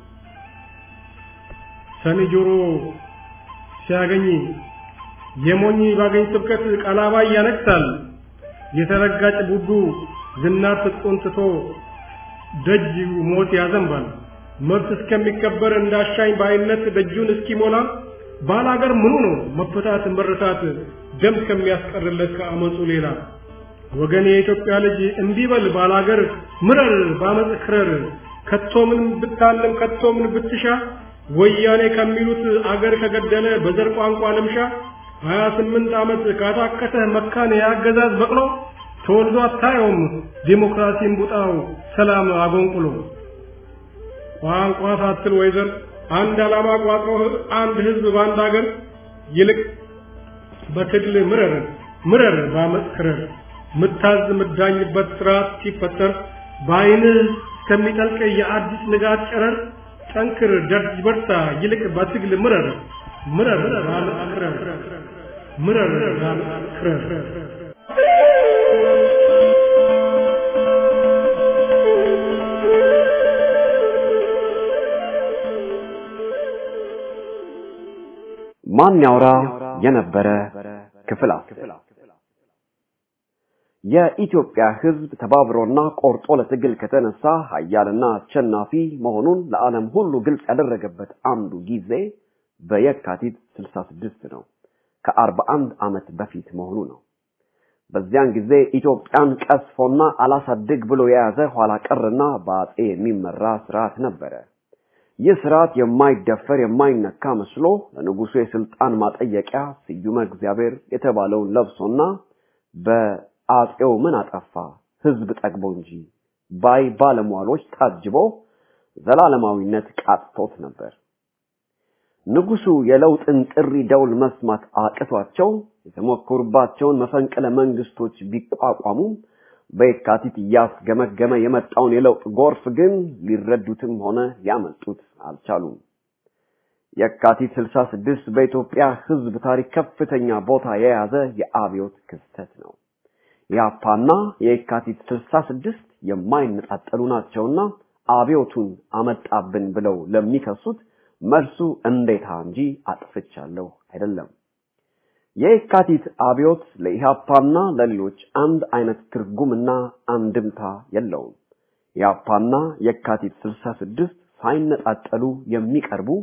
ሰኒ ጆሮ ሲያገኝ የሞኝ ባገኝ ስብከት ቀላባይ ያነግሳል። የተረጋጭ ቡዱ ዝናር ትጥቁን ትቶ ደጅ ሞት ያዘንባል። መብት እስከሚከበር እንዳሻኝ በአይነት ደጁን እስኪሞላ ባላገር ምኑ ነው መፈታት መረታት ደም ከሚያስቀርለት ከአመፁ ሌላ ወገን የኢትዮጵያ ልጅ እንዲህ በል ባላገር ምረር ባመፅ ክረር ከቶ ምን ብታለም ከቶ ምን ብትሻ ወያኔ ከሚሉት አገር ከገደለ በዘር ቋንቋ ልምሻ ሀያ ስምንት ዓመት ካታከተ መካን የአገዛዝ በቅሎ ተወልዶ አታየውም ዲሞክራሲን ቡጣው ሰላም አጎንቁሎ ቋንቋ ሳትል ወይዘር አንድ ዓላማ ቋጥሮ አንድ ህዝብ በአንድ አገር ይልቅ በትግል ምረር ምረር ባመፅ ክረር ምታዝ ምዳኝበት ስርዓት ሲፈጠር በአይንህ እስከሚጠልቅ የአዲስ ንጋት ጨረር ጠንክር ደርጅ በርታ ይልቅ በትግል ምረር ምረር ባመፅ ክረር ምረር ባመፅ ክረር ማን ያውራ የነበረ ክፍል የኢትዮጵያ ሕዝብ ተባብሮና ቆርጦ ለትግል ከተነሳ ኃያልና አሸናፊ መሆኑን ለዓለም ሁሉ ግልጽ ያደረገበት አንዱ ጊዜ በየካቲት 66 ነው። ከ41 ዓመት በፊት መሆኑ ነው። በዚያን ጊዜ ኢትዮጵያን ቀስፎና አላሳድግ ብሎ የያዘ ኋላ ቀርና በአጼ የሚመራ ስርዓት ነበረ። ይህ ስርዓት የማይደፈር የማይነካ መስሎ ለንጉሱ የስልጣን ማጠየቂያ ስዩመ እግዚአብሔር የተባለውን ለብሶና በአጼው ምን አጠፋ ህዝብ ጠግቦ እንጂ ባይ ባለሟሎች ታጅቦ ዘላለማዊነት ቃጥቶት ነበር። ንጉሱ የለውጥን ጥሪ ደውል መስማት አቅቷቸው የተሞከሩባቸውን መፈንቅለ መንግስቶች ቢቋቋሙም በየካቲት እያስገመገመ የመጣውን የለውጥ ጎርፍ ግን ሊረዱትም ሆነ ሊያመልጡት አልቻሉም። የካቲት 66 በኢትዮጵያ ህዝብ ታሪክ ከፍተኛ ቦታ የያዘ የአብዮት ክስተት ነው። የአፓና የካቲት 66 የማይነጣጠሉ ናቸውና አብዮቱን አመጣብን ብለው ለሚከሱት መልሱ እንዴታ እንጂ አጥፍቻለሁ አይደለም። የካቲት አብዮት ለኢህአፓና ለሌሎች አንድ አይነት ትርጉምና አንድምታ የለውም። ኢህአፓና የካቲት 66 ሳይነጣጠሉ የሚቀርቡ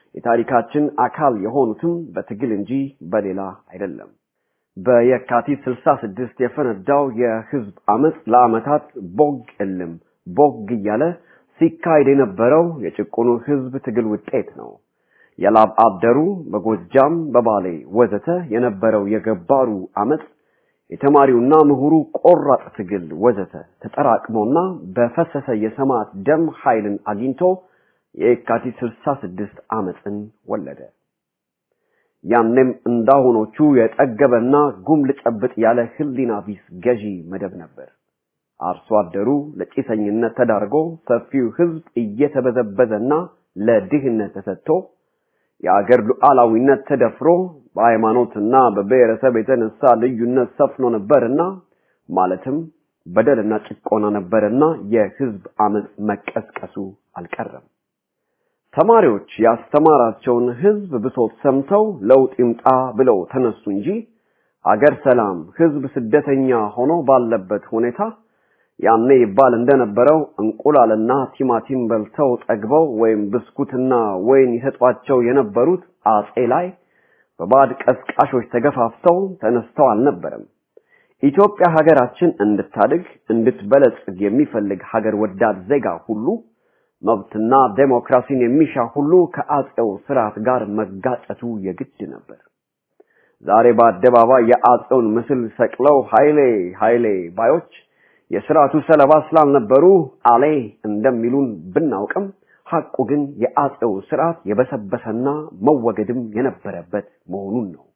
የታሪካችን አካል የሆኑትም በትግል እንጂ በሌላ አይደለም። በየካቲት 66 የፈነዳው የህዝብ አመፅ ለአመታት ቦግ እልም ቦግ እያለ ሲካሄድ የነበረው የጭቁኑ ህዝብ ትግል ውጤት ነው። የላብ አደሩ በጎጃም በባሌ ወዘተ የነበረው የገባሩ አመፅ የተማሪውና ምሁሩ ቆራጥ ትግል ወዘተ ተጠራቅሞና በፈሰሰ የሰማዕት ደም ኃይልን አግኝቶ የካቲት 66 አመፅን ወለደ። ያኔም እንዳሁኖቹ የጠገበና ጉም ልጨብጥ ያለ ህሊና ቢስ ገዢ መደብ ነበር። አርሶ አደሩ ለጭሰኝነት ተዳርጎ ሰፊው ህዝብ እየተበዘበዘና ለድህነት ተሰጥቶ የአገር ሉዓላዊነት ተደፍሮ በሃይማኖትና በብሔረሰብ የተነሳ ልዩነት ሰፍኖ ነበርና ማለትም በደልና ጭቆና ነበርና የህዝብ አመፅ መቀስቀሱ አልቀረም። ተማሪዎች ያስተማራቸውን ህዝብ ብሶት ሰምተው ለውጥ ይምጣ ብለው ተነሱ እንጂ አገር ሰላም፣ ህዝብ ስደተኛ ሆኖ ባለበት ሁኔታ ያኔ ይባል እንደነበረው እንቁላልና ቲማቲም በልተው ጠግበው ወይም ብስኩትና ወይን ይሰጧቸው የነበሩት አጼ ላይ በባዕድ ቀስቃሾች ተገፋፍተው ተነስተው አልነበረም። ኢትዮጵያ ሀገራችን እንድታድግ እንድትበለጽግ የሚፈልግ ሀገር ወዳድ ዜጋ ሁሉ መብትና ዴሞክራሲን የሚሻ ሁሉ ከአጼው ስርዓት ጋር መጋጨቱ የግድ ነበር። ዛሬ በአደባባይ የአጼውን ምስል ሰቅለው ኃይሌ ኃይሌ ባዮች የስርዓቱ ሰለባ ስላልነበሩ አሌ እንደሚሉን ብናውቅም ሐቁ ግን የአጼው ስርዓት የበሰበሰና መወገድም የነበረበት መሆኑን ነው።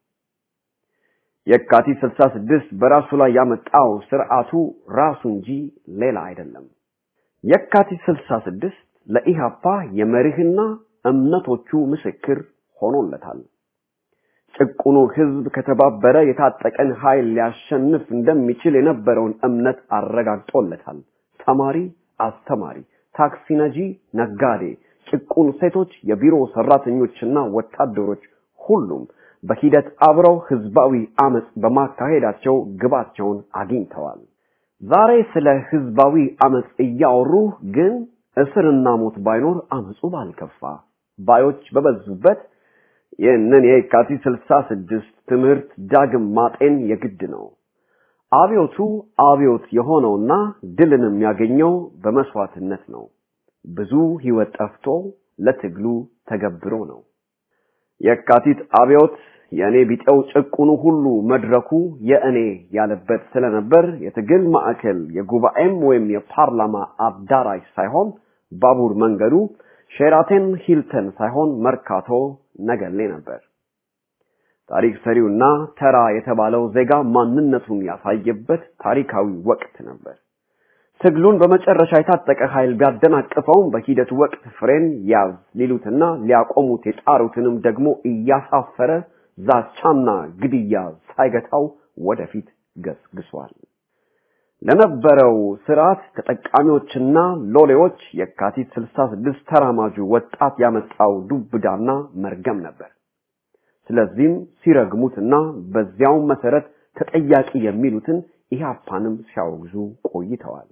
የካቲት 66 በራሱ ላይ ያመጣው ስርዓቱ ራሱ እንጂ ሌላ አይደለም። የካቲት 66 ለኢሃፓ የመርህና እምነቶቹ ምስክር ሆኖለታል። ጭቁኑ ህዝብ ከተባበረ የታጠቀን ኃይል ሊያሸንፍ እንደሚችል የነበረውን እምነት አረጋግጦለታል። ተማሪ፣ አስተማሪ፣ ታክሲ ነጂ፣ ነጋዴ፣ ጭቁን ሴቶች፣ የቢሮ ሰራተኞችና ወታደሮች ሁሉም በሂደት አብረው ህዝባዊ አመፅ በማካሄዳቸው ግባቸውን አግኝተዋል። ዛሬ ስለ ህዝባዊ አመፅ እያወሩ ግን እስርና ሞት ባይኖር አመፁ ባልከፋ ባዮች በበዙበት ይህንን የካቲት 66 ትምህርት ዳግም ማጤን የግድ ነው። አብዮቱ አብዮት የሆነውና ድልንም ያገኘው በመስዋዕትነት ነው። ብዙ ህይወት ጠፍቶ ለትግሉ ተገብሮ ነው። የካቲት አብዮት የእኔ ቢጤው ጭቁኑ ሁሉ መድረኩ የእኔ ያለበት ስለነበር የትግል ማዕከል የጉባኤም ወይም የፓርላማ አዳራሽ ሳይሆን ባቡር መንገዱ ሼራተን ሂልተን ሳይሆን መርካቶ ነገሌ ነበር። ታሪክ ሰሪውና ተራ የተባለው ዜጋ ማንነቱን ያሳየበት ታሪካዊ ወቅት ነበር። ትግሉን በመጨረሻ የታጠቀ ኃይል ቢያደናቅፈውም በሂደቱ ወቅት ፍሬን ያዝ ሊሉትና ሊያቆሙት የጣሩትንም ደግሞ እያሳፈረ ዛቻና ግድያ ሳይገታው ወደፊት ገስግሷል። ለነበረው ስርዓት ተጠቃሚዎችና ሎሌዎች የካቲት 66 ተራማጁ ወጣት ያመጣው ዱብዳና መርገም ነበር። ስለዚህም ሲረግሙትና በዚያው መሰረት ተጠያቂ የሚሉትን ኢህአፓንም ሲያወግዙ ቆይተዋል።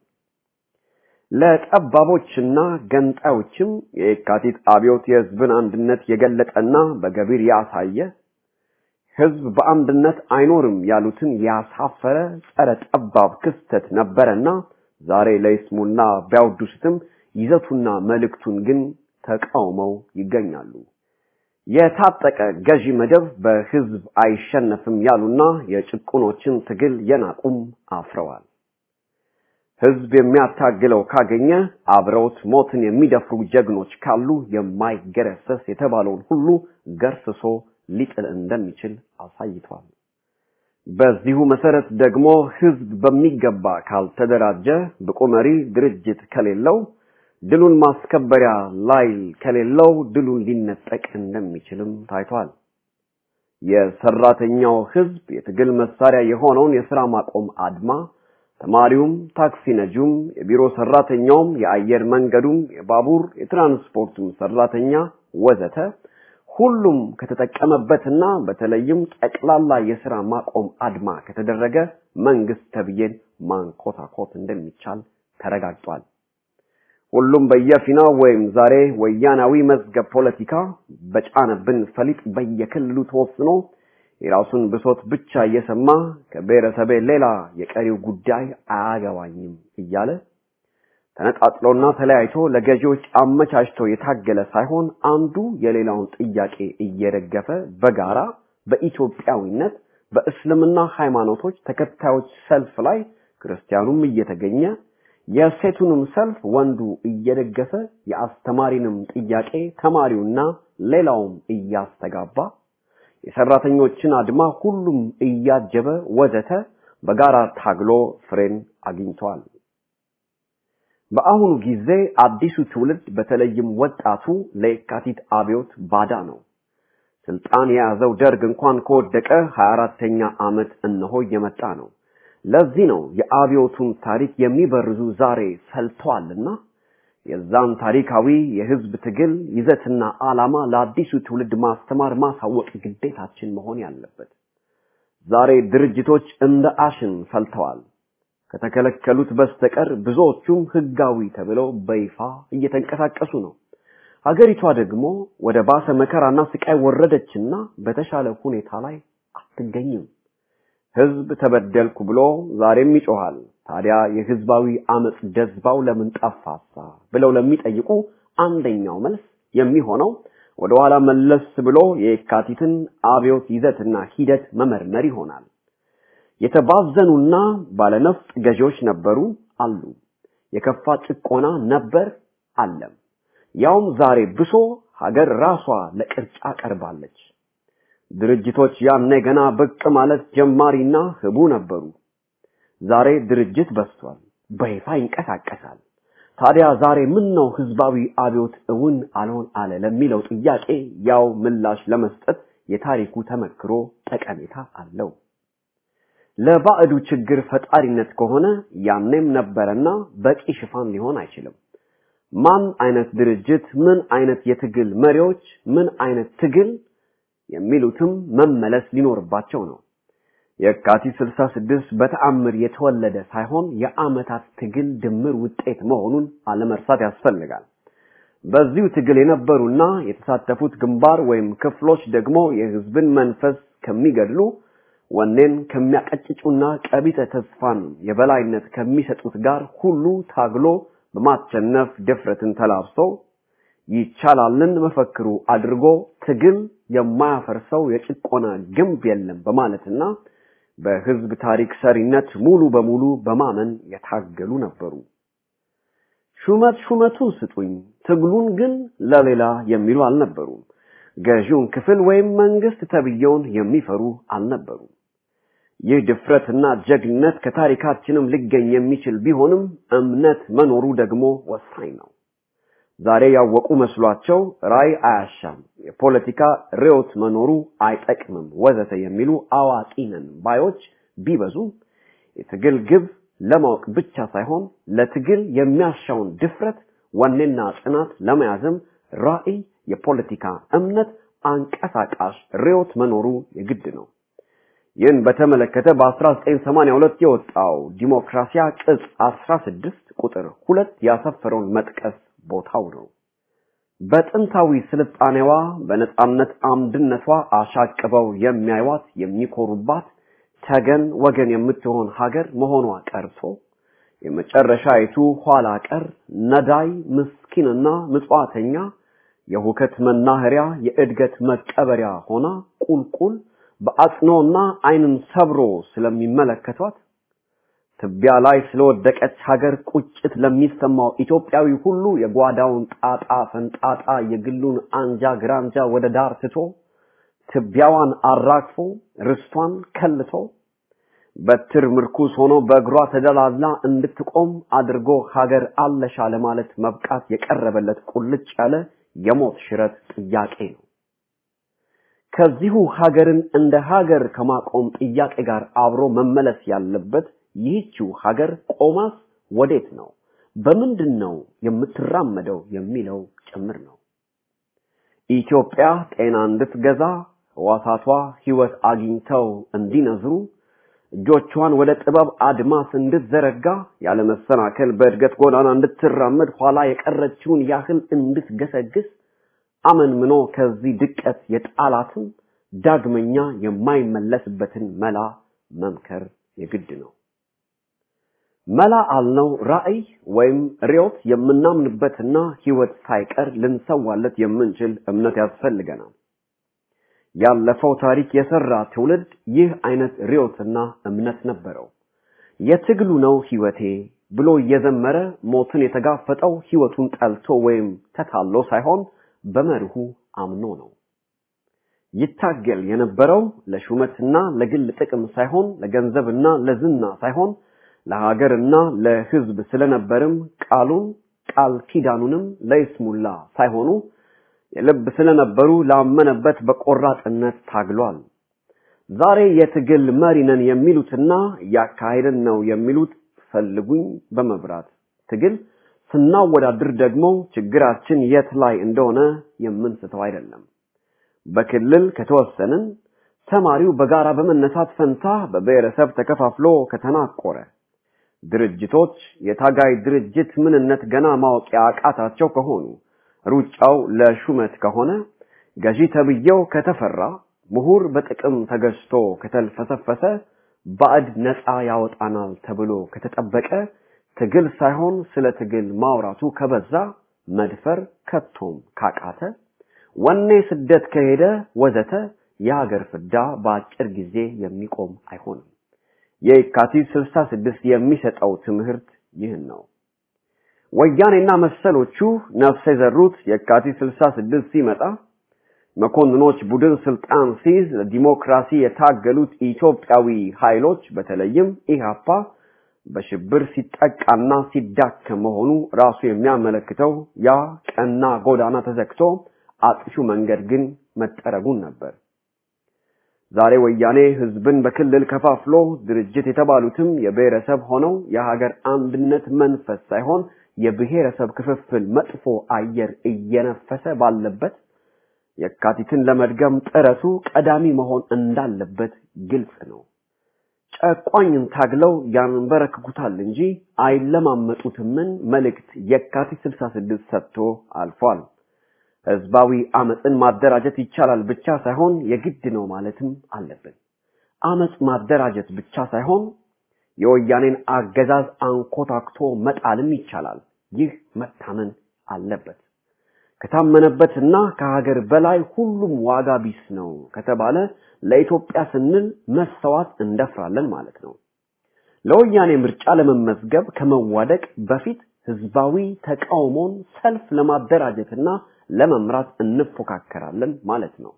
ለጠባቦችና ገንጣዮችም የካቲት አብዮት የህዝብን አንድነት የገለጠና በገቢር ያሳየ ህዝብ በአንድነት አይኖርም ያሉትን ያሳፈረ ጸረ ጠባብ ክስተት ነበረና ዛሬ ለይስሙና ቢያወድሱትም ይዘቱና መልእክቱን ግን ተቃውመው ይገኛሉ። የታጠቀ ገዢ መደብ በህዝብ አይሸነፍም ያሉና የጭቁኖችን ትግል የናቁም አፍረዋል። ህዝብ የሚያታግለው ካገኘ አብረውት ሞትን የሚደፍሩ ጀግኖች ካሉ የማይገረሰስ የተባለውን ሁሉ ገርስሶ ሊጥል እንደሚችል አሳይቷል። በዚሁ መሰረት ደግሞ ህዝብ በሚገባ ካልተደራጀ ብቁ መሪ ድርጅት ከሌለው ድሉን ማስከበሪያ ላይል ከሌለው ድሉን ሊነጠቅ እንደሚችልም ታይቷል። የሰራተኛው ህዝብ የትግል መሳሪያ የሆነውን የስራ ማቆም አድማ ተማሪውም፣ ታክሲ ነጂውም፣ የቢሮ ሰራተኛውም፣ የአየር መንገዱም፣ የባቡር የትራንስፖርቱም ሰራተኛ ወዘተ ሁሉም ከተጠቀመበትና በተለይም ጠቅላላ የስራ ማቆም አድማ ከተደረገ መንግስት ተብዬን ማንኮታኮት እንደሚቻል ተረጋግጧል። ሁሉም በየፊናው ወይም ዛሬ ወያናዊ መዝገብ ፖለቲካ በጫነብን ፈሊጥ በየክልሉ ተወስኖ የራሱን ብሶት ብቻ እየሰማ ከብሔረሰቤ ሌላ የቀሪው ጉዳይ አያገባኝም እያለ ተነጣጥሎና ተለያይቶ ለገዢዎች አመቻችቶ የታገለ ሳይሆን አንዱ የሌላውን ጥያቄ እየደገፈ በጋራ በኢትዮጵያዊነት በእስልምና ሃይማኖቶች ተከታዮች ሰልፍ ላይ ክርስቲያኑም እየተገኘ የሴቱንም ሰልፍ ወንዱ እየደገፈ የአስተማሪንም ጥያቄ ተማሪውና ሌላውም እያስተጋባ የሰራተኞችን አድማ ሁሉም እያጀበ ወዘተ በጋራ ታግሎ ፍሬን አግኝቷል። በአሁኑ ጊዜ አዲሱ ትውልድ በተለይም ወጣቱ ለየካቲት አብዮት ባዳ ነው። ስልጣን የያዘው ደርግ እንኳን ከወደቀ 24ተኛ ዓመት እነሆ እየመጣ ነው። ለዚህ ነው የአብዮቱን ታሪክ የሚበርዙ ዛሬ ፈልተዋልና የዛን ታሪካዊ የህዝብ ትግል ይዘትና ዓላማ ለአዲሱ ትውልድ ማስተማር ማሳወቅ ግዴታችን መሆን ያለበት። ዛሬ ድርጅቶች እንደ አሽን ፈልተዋል። ከተከለከሉት በስተቀር ብዙዎቹም ህጋዊ ተብለው በይፋ እየተንቀሳቀሱ ነው። ሀገሪቷ ደግሞ ወደ ባሰ መከራና ስቃይ ወረደችና በተሻለ ሁኔታ ላይ አትገኝም። ህዝብ ተበደልኩ ብሎ ዛሬም ይጮሃል። ታዲያ የህዝባዊ አመጽ ደዝባው ለምን ጠፋሳ ብለው ለሚጠይቁ አንደኛው መልስ የሚሆነው ወደ ኋላ መለስ ብሎ የካቲትን አብዮት ይዘትና ሂደት መመርመር ይሆናል። የተባዘኑና ባለነፍጥ ገዢዎች ነበሩ አሉ። የከፋ ጭቆና ነበር አለም። ያውም ዛሬ ብሶ ሀገር ራሷ ለቅርጫ ቀርባለች። ድርጅቶች ያኔ ገና ብቅ ማለት ጀማሪና ህቡ ነበሩ። ዛሬ ድርጅት በስቷል፣ በይፋ ይንቀሳቀሳል። ታዲያ ዛሬ ምን ነው ህዝባዊ አብዮት እውን አልሆን አለ ለሚለው ጥያቄ ያው ምላሽ ለመስጠት የታሪኩ ተመክሮ ጠቀሜታ አለው። ለባዕዱ ችግር ፈጣሪነት ከሆነ ያኔም ነበረና በቂ ሽፋን ሊሆን አይችልም። ማን አይነት ድርጅት፣ ምን አይነት የትግል መሪዎች፣ ምን አይነት ትግል የሚሉትም መመለስ ሊኖርባቸው ነው። የካቲት 66 በተአምር የተወለደ ሳይሆን የአመታት ትግል ድምር ውጤት መሆኑን አለመርሳት ያስፈልጋል። በዚሁ ትግል የነበሩና የተሳተፉት ግንባር ወይም ክፍሎች ደግሞ የህዝብን መንፈስ ከሚገድሉ ወኔን ከሚያቀጭጩና ቀቢጸ ተስፋን የበላይነት ከሚሰጡት ጋር ሁሉ ታግሎ በማቸነፍ ድፍረትን ተላብሰው ይቻላልን መፈክሩ አድርጎ ትግል የማያፈርሰው የጭቆና ግንብ የለም በማለትና በህዝብ ታሪክ ሰሪነት ሙሉ በሙሉ በማመን የታገሉ ነበሩ። ሹመት ሹመቱን ስጡኝ፣ ትግሉን ግን ለሌላ የሚሉ አልነበሩም። ገዢውን ክፍል ወይም መንግስት ተብየውን የሚፈሩ አልነበሩም። ይህ ድፍረትና ጀግነት ከታሪካችንም ሊገኝ የሚችል ቢሆንም እምነት መኖሩ ደግሞ ወሳኝ ነው። ዛሬ ያወቁ መስሏቸው ራይ አያሻም፣ የፖለቲካ ርዕዮት መኖሩ አይጠቅምም፣ ወዘተ የሚሉ አዋቂ ነን ባዮች ቢበዙ የትግል ግብ ለማወቅ ብቻ ሳይሆን ለትግል የሚያሻውን ድፍረት፣ ወኔና ጽናት ለመያዝም ራዕይ፣ የፖለቲካ እምነት፣ አንቀሳቃሽ ርዕዮት መኖሩ የግድ ነው። ይህን በተመለከተ በ1982 የወጣው ዲሞክራሲያ ቅጽ 16 ቁጥር ሁለት ያሰፈረውን መጥቀስ ቦታው ነው። በጥንታዊ ስልጣኔዋ በነጻነት አምድነቷ አሻቅበው የሚያዩዋት የሚኮሩባት ተገን ወገን የምትሆን ሀገር መሆኗ ቀርቶ የመጨረሻይቱ ኋላ ቀር ነዳይ ምስኪንና ምጽዋተኛ የሁከት መናኸሪያ የእድገት መቀበሪያ ሆና ቁልቁል በአጽኖና ዓይንን ሰብሮ ስለሚመለከቷት ትቢያ ላይ ስለወደቀች ሀገር ቁጭት ለሚሰማው ኢትዮጵያዊ ሁሉ የጓዳውን ጣጣ ፈንጣጣ የግሉን አንጃ ግራንጃ ወደ ዳር ትቶ ትቢያዋን አራግፎ ርስቷን ከልቶ በትር ምርኩስ ሆኖ በእግሯ ተደላላ እንድትቆም አድርጎ ሀገር አለሻ ለማለት መብቃት የቀረበለት ቁልጭ ያለ የሞት ሽረት ጥያቄ ነው። ከዚሁ ሀገርን እንደ ሀገር ከማቆም ጥያቄ ጋር አብሮ መመለስ ያለበት ይህችው ሀገር ቆማስ ወዴት ነው፣ በምንድን ነው የምትራመደው የሚለው ጭምር ነው። ኢትዮጵያ ጤና እንድትገዛ ሕዋሳቷ ሕይወት አግኝተው እንዲነዝሩ እጆቿን ወደ ጥበብ አድማስ እንድትዘረጋ ያለ መሰናከል በእድገት ጎዳና እንድትራመድ ኋላ የቀረችውን ያህል እንድትገሰግስ አመንምኖ ከዚህ ድቀት የጣላትን ዳግመኛ የማይመለስበትን መላ መምከር የግድ ነው። መላ አልነው ራዕይ ወይም ርዮት የምናምንበትና ህይወት ሳይቀር ልንሰዋለት የምንችል እምነት ያስፈልገናል። ያለፈው ታሪክ የሰራ ትውልድ ይህ አይነት ርዮትና እምነት ነበረው። የትግሉ ነው ህይወቴ ብሎ እየዘመረ ሞትን የተጋፈጠው ህይወቱን ጠልቶ ወይም ተታሎ ሳይሆን በመርሁ አምኖ ነው። ይታገል የነበረው ለሹመትና ለግል ጥቅም ሳይሆን ለገንዘብና ለዝና ሳይሆን ለሀገርና ለህዝብ ስለነበርም ቃሉን ቃል ኪዳኑንም ለይስሙላ ሳይሆኑ የልብ ስለነበሩ ላመነበት በቆራጥነት ታግሏል። ዛሬ የትግል መሪ ነን የሚሉትና እያካሄድን ነው የሚሉት ፈልጉኝ በመብራት ትግል ስናወዳድር ደግሞ ችግራችን የት ላይ እንደሆነ የምንስተው አይደለም። በክልል ከተወሰንን ተማሪው በጋራ በመነሳት ፈንታ በብሔረሰብ ተከፋፍሎ ከተናቆረ ድርጅቶች የታጋይ ድርጅት ምንነት ገና ማወቅ ያቃታቸው ከሆኑ ሩጫው ለሹመት ከሆነ ገዢ ተብዬው ከተፈራ ምሁር በጥቅም ተገዝቶ ከተልፈሰፈሰ ባዕድ ነፃ ያወጣናል ተብሎ ከተጠበቀ ትግል ሳይሆን ስለ ትግል ማውራቱ ከበዛ መድፈር ከቶም ካቃተ ወኔ ስደት ከሄደ ወዘተ የሀገር ፍዳ በአጭር ጊዜ የሚቆም አይሆንም። የካቲት 66 የሚሰጠው ትምህርት ይህን ነው። ወያኔና መሰሎቹ ነፍስ የዘሩት የካቲት 66 ሲመጣ መኮንኖች ቡድን ስልጣን ሲይዝ ለዲሞክራሲ የታገሉት ኢትዮጵያዊ ኃይሎች በተለይም ኢህአፓ በሽብር ሲጠቃና ሲዳከም መሆኑ ራሱ የሚያመለክተው ያ ቀና ጎዳና ተዘግቶ አጥፊው መንገድ ግን መጠረጉን ነበር። ዛሬ ወያኔ ህዝብን በክልል ከፋፍሎ ድርጅት የተባሉትም የብሔረሰብ ሆነው የሀገር አንድነት መንፈስ ሳይሆን የብሔረሰብ ክፍፍል መጥፎ አየር እየነፈሰ ባለበት የካቲትን ለመድገም ጥረቱ ቀዳሚ መሆን እንዳለበት ግልጽ ነው። ጨቋኝን ታግለው ያንበረክኩታል እንጂ አይለማመጡትምን መልእክት የካቲት 66 ሰጥቶ አልፏል። ህዝባዊ አመፅን ማደራጀት ይቻላል ብቻ ሳይሆን የግድ ነው ማለትም አለብን። አመፅ ማደራጀት ብቻ ሳይሆን የወያኔን አገዛዝ አንኮታክቶ መጣልም ይቻላል። ይህ መታመን አለበት። ከታመነበትና ከሀገር በላይ ሁሉም ዋጋ ቢስ ነው ከተባለ ለኢትዮጵያ ስንል መሰዋት እንደፍራለን ማለት ነው። ለወያኔ ምርጫ ለመመዝገብ ከመዋደቅ በፊት ህዝባዊ ተቃውሞን ሰልፍ ለማደራጀትና ለመምራት እንፎካከራለን ማለት ነው።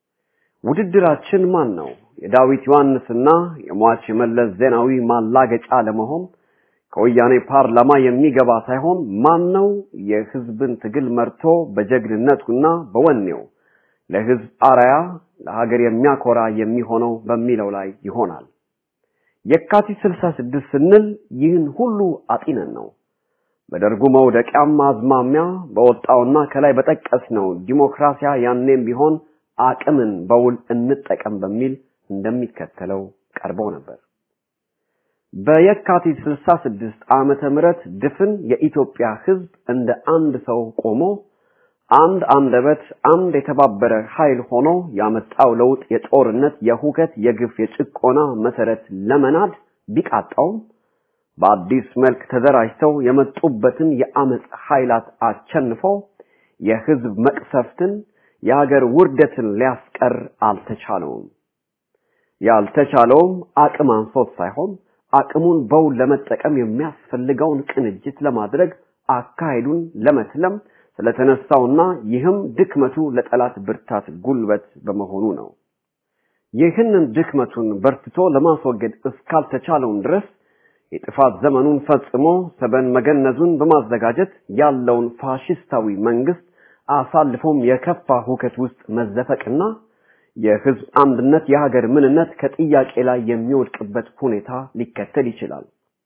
ውድድራችን ማን ነው? የዳዊት ዮሐንስና የሟች መለስ ዜናዊ ማላገጫ ለመሆን ከወያኔ ፓርላማ የሚገባ ሳይሆን ማን ነው የህዝብን ትግል መርቶ በጀግንነቱና በወኔው ለህዝብ አራያ ለሀገር የሚያኮራ የሚሆነው በሚለው ላይ ይሆናል። የካቲት 66 ስንል ይህን ሁሉ አጢነን ነው። በደርጉ መውደቂያም አዝማሚያ በወጣውና ከላይ በጠቀስነው ዲሞክራሲያ ያኔም ቢሆን አቅምን በውል እንጠቀም በሚል እንደሚከተለው ቀርበው ነበር። በየካቲት 66 ዓመተ ምህረት ድፍን የኢትዮጵያ ህዝብ እንደ አንድ ሰው ቆሞ አንድ አንደበት አንድ የተባበረ ኃይል ሆኖ ያመጣው ለውጥ የጦርነት፣ የሁከት፣ የግፍ፣ የጭቆና መሰረት ለመናድ ቢቃጣውም በአዲስ መልክ ተደራጅተው የመጡበትን የአመፅ ኃይላት አቸንፈው የህዝብ መቅሰፍትን የሀገር ውርደትን ሊያስቀር አልተቻለውም። ያልተቻለውም አቅም አንሶት ሳይሆን አቅሙን በውል ለመጠቀም የሚያስፈልገውን ቅንጅት ለማድረግ አካሄዱን ለመትለም ስለተነሳውና ይህም ድክመቱ ለጠላት ብርታት ጉልበት በመሆኑ ነው። ይህንን ድክመቱን በርትቶ ለማስወገድ እስካልተቻለውን ድረስ የጥፋት ዘመኑን ፈጽሞ ሰበን መገነዙን በማዘጋጀት ያለውን ፋሽስታዊ መንግስት አሳልፎም የከፋ ሁከት ውስጥ መዘፈቅና የህዝብ አንድነት የሀገር ምንነት ከጥያቄ ላይ የሚወድቅበት ሁኔታ ሊከተል ይችላል።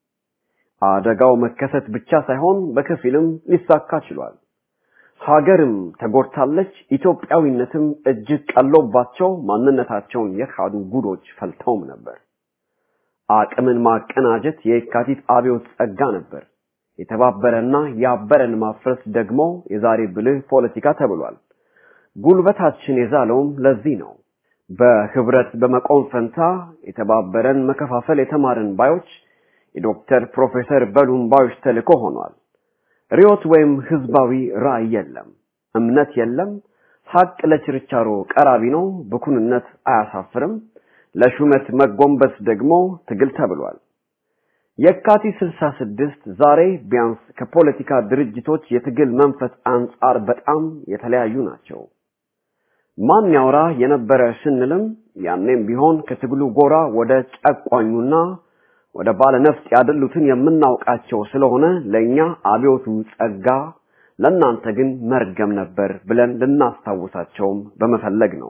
አደጋው መከሰት ብቻ ሳይሆን በከፊልም ሊሳካ ችሏል። ሀገርም ተጎድታለች፣ ኢትዮጵያዊነትም እጅግ ቀሎባቸው ማንነታቸውን የካዱ ጉዶች ፈልተውም ነበር። አቅምን ማቀናጀት የካቲት አብዮት ጸጋ ነበር። የተባበረና ያበረን ማፍረስ ደግሞ የዛሬ ብልህ ፖለቲካ ተብሏል። ጉልበታችን የዛለውም ለዚህ ነው። በህብረት በመቆም ፈንታ የተባበረን መከፋፈል የተማርን ባዮች የዶክተር ፕሮፌሰር በሉም ባዮች ተልእኮ ሆኗል። ሪዮት ወይም ህዝባዊ ራዕይ የለም፣ እምነት የለም። ሀቅ ለችርቻሮ ቀራቢ ነው፣ ብኩንነት አያሳፍርም። ለሹመት መጎንበስ ደግሞ ትግል ተብሏል። የካቲት 66 ዛሬ ቢያንስ ከፖለቲካ ድርጅቶች የትግል መንፈስ አንጻር በጣም የተለያዩ ናቸው። ማን ያውራ የነበረ ስንልም ያኔም ቢሆን ከትግሉ ጎራ ወደ ጨቋኙና ወደ ባለነፍጥ ያደሉትን የምናውቃቸው ስለሆነ ለኛ አብዮቱ ጸጋ፣ ለእናንተ ግን መርገም ነበር ብለን ልናስታውሳቸውም በመፈለግ ነው።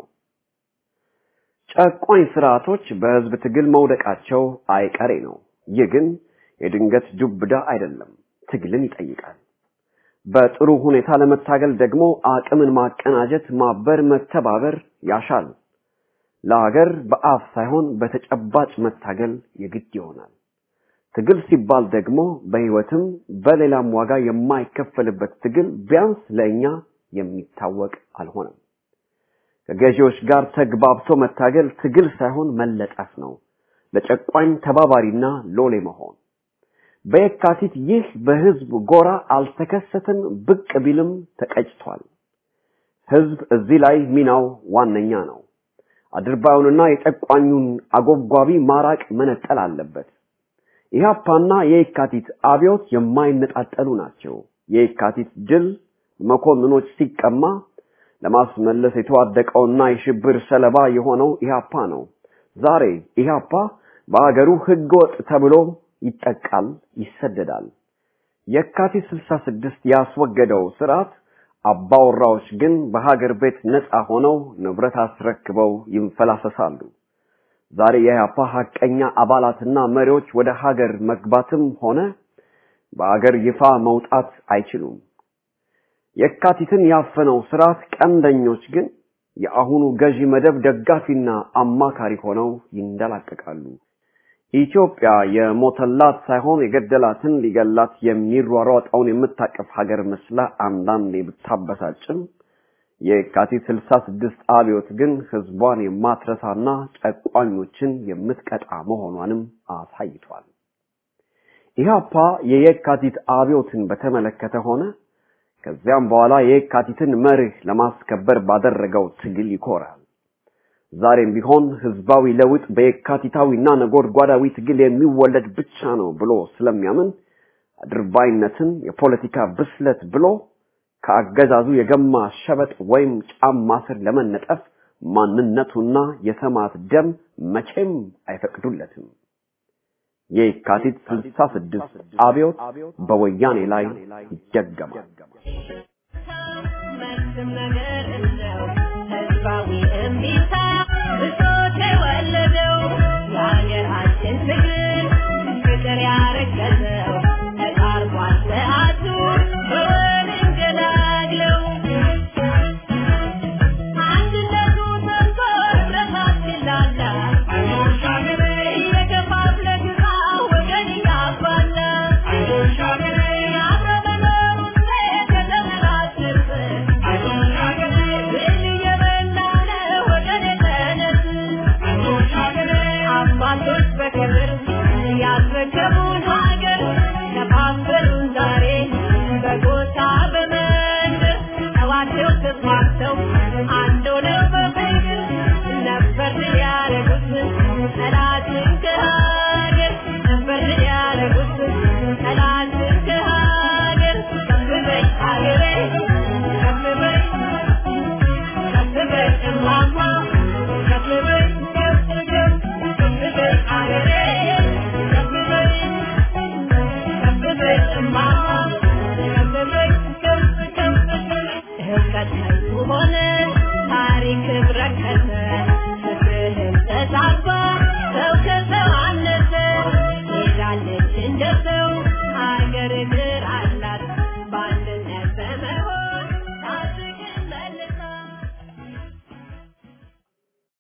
ጨቋኝ ስርዓቶች በህዝብ ትግል መውደቃቸው አይቀሬ ነው። ይህ ግን የድንገት ዱብዳ አይደለም፣ ትግልን ይጠይቃል። በጥሩ ሁኔታ ለመታገል ደግሞ አቅምን ማቀናጀት፣ ማበር፣ መተባበር ያሻል። ለሀገር በአፍ ሳይሆን በተጨባጭ መታገል የግድ ይሆናል። ትግል ሲባል ደግሞ በህይወትም በሌላም ዋጋ የማይከፈልበት ትግል ቢያንስ ለእኛ የሚታወቅ አልሆነም። ከገዢዎች ጋር ተግባብቶ መታገል ትግል ሳይሆን መለጠፍ ነው። ለጨቋኝ ተባባሪና ሎሌ መሆን። በየካቲት ይህ በህዝብ ጎራ አልተከሰተም፣ ብቅ ቢልም ተቀጭቷል። ህዝብ እዚህ ላይ ሚናው ዋነኛ ነው። አድርባዩንና የጨቋኙን አጎብጓቢ ማራቅ መነጠል አለበት። ኢህአፓና የየካቲት አብዮት የማይነጣጠሉ ናቸው። የየካቲት ድል መኮንኖች ሲቀማ ለማስመለስ የተዋደቀውና የሽብር ሰለባ የሆነው ኢህአፓ ነው። ዛሬ ኢህአፓ በአገሩ ህገወጥ ተብሎ ይጠቃል፣ ይሰደዳል። የካቲት 66 ያስወገደው ስርዓት አባወራዎች ግን በሀገር ቤት ነፃ ሆነው ንብረት አስረክበው ይንፈላሰሳሉ። ዛሬ የኢህአፓ ሀቀኛ አባላትና መሪዎች ወደ ሀገር መግባትም ሆነ በአገር ይፋ መውጣት አይችሉም። የካቲትን ያፈነው ስርዓት ቀንደኞች ግን የአሁኑ ገዢ መደብ ደጋፊና አማካሪ ሆነው ይንደላቀቃሉ። ኢትዮጵያ የሞተላት ሳይሆን የገደላትን ሊገላት የሚሯሯጠውን የምታቀፍ ሀገር መስላ አንዳንዴ ብታበሳጭም የካቲት 66 አብዮት ግን ህዝቧን የማትረሳና ጨቋኞችን የምትቀጣ መሆኗንም አሳይቷል። ኢህአፓ የየካቲት አብዮትን በተመለከተ ሆነ ከዚያም በኋላ የየካቲትን መርህ ለማስከበር ባደረገው ትግል ይኮራል። ዛሬም ቢሆን ህዝባዊ ለውጥ በየካቲታዊና ነጎድጓዳዊ ትግል የሚወለድ ብቻ ነው ብሎ ስለሚያምን አድርባይነትን የፖለቲካ ብስለት ብሎ ከአገዛዙ የገማ ሸበጥ ወይም ጫማ ስር ለመነጠፍ ማንነቱና የሰማዕት ደም መቼም አይፈቅዱለትም። የካቲት 66 አብዮት በወያኔ ላይ ይደገማል። መልስም ነገር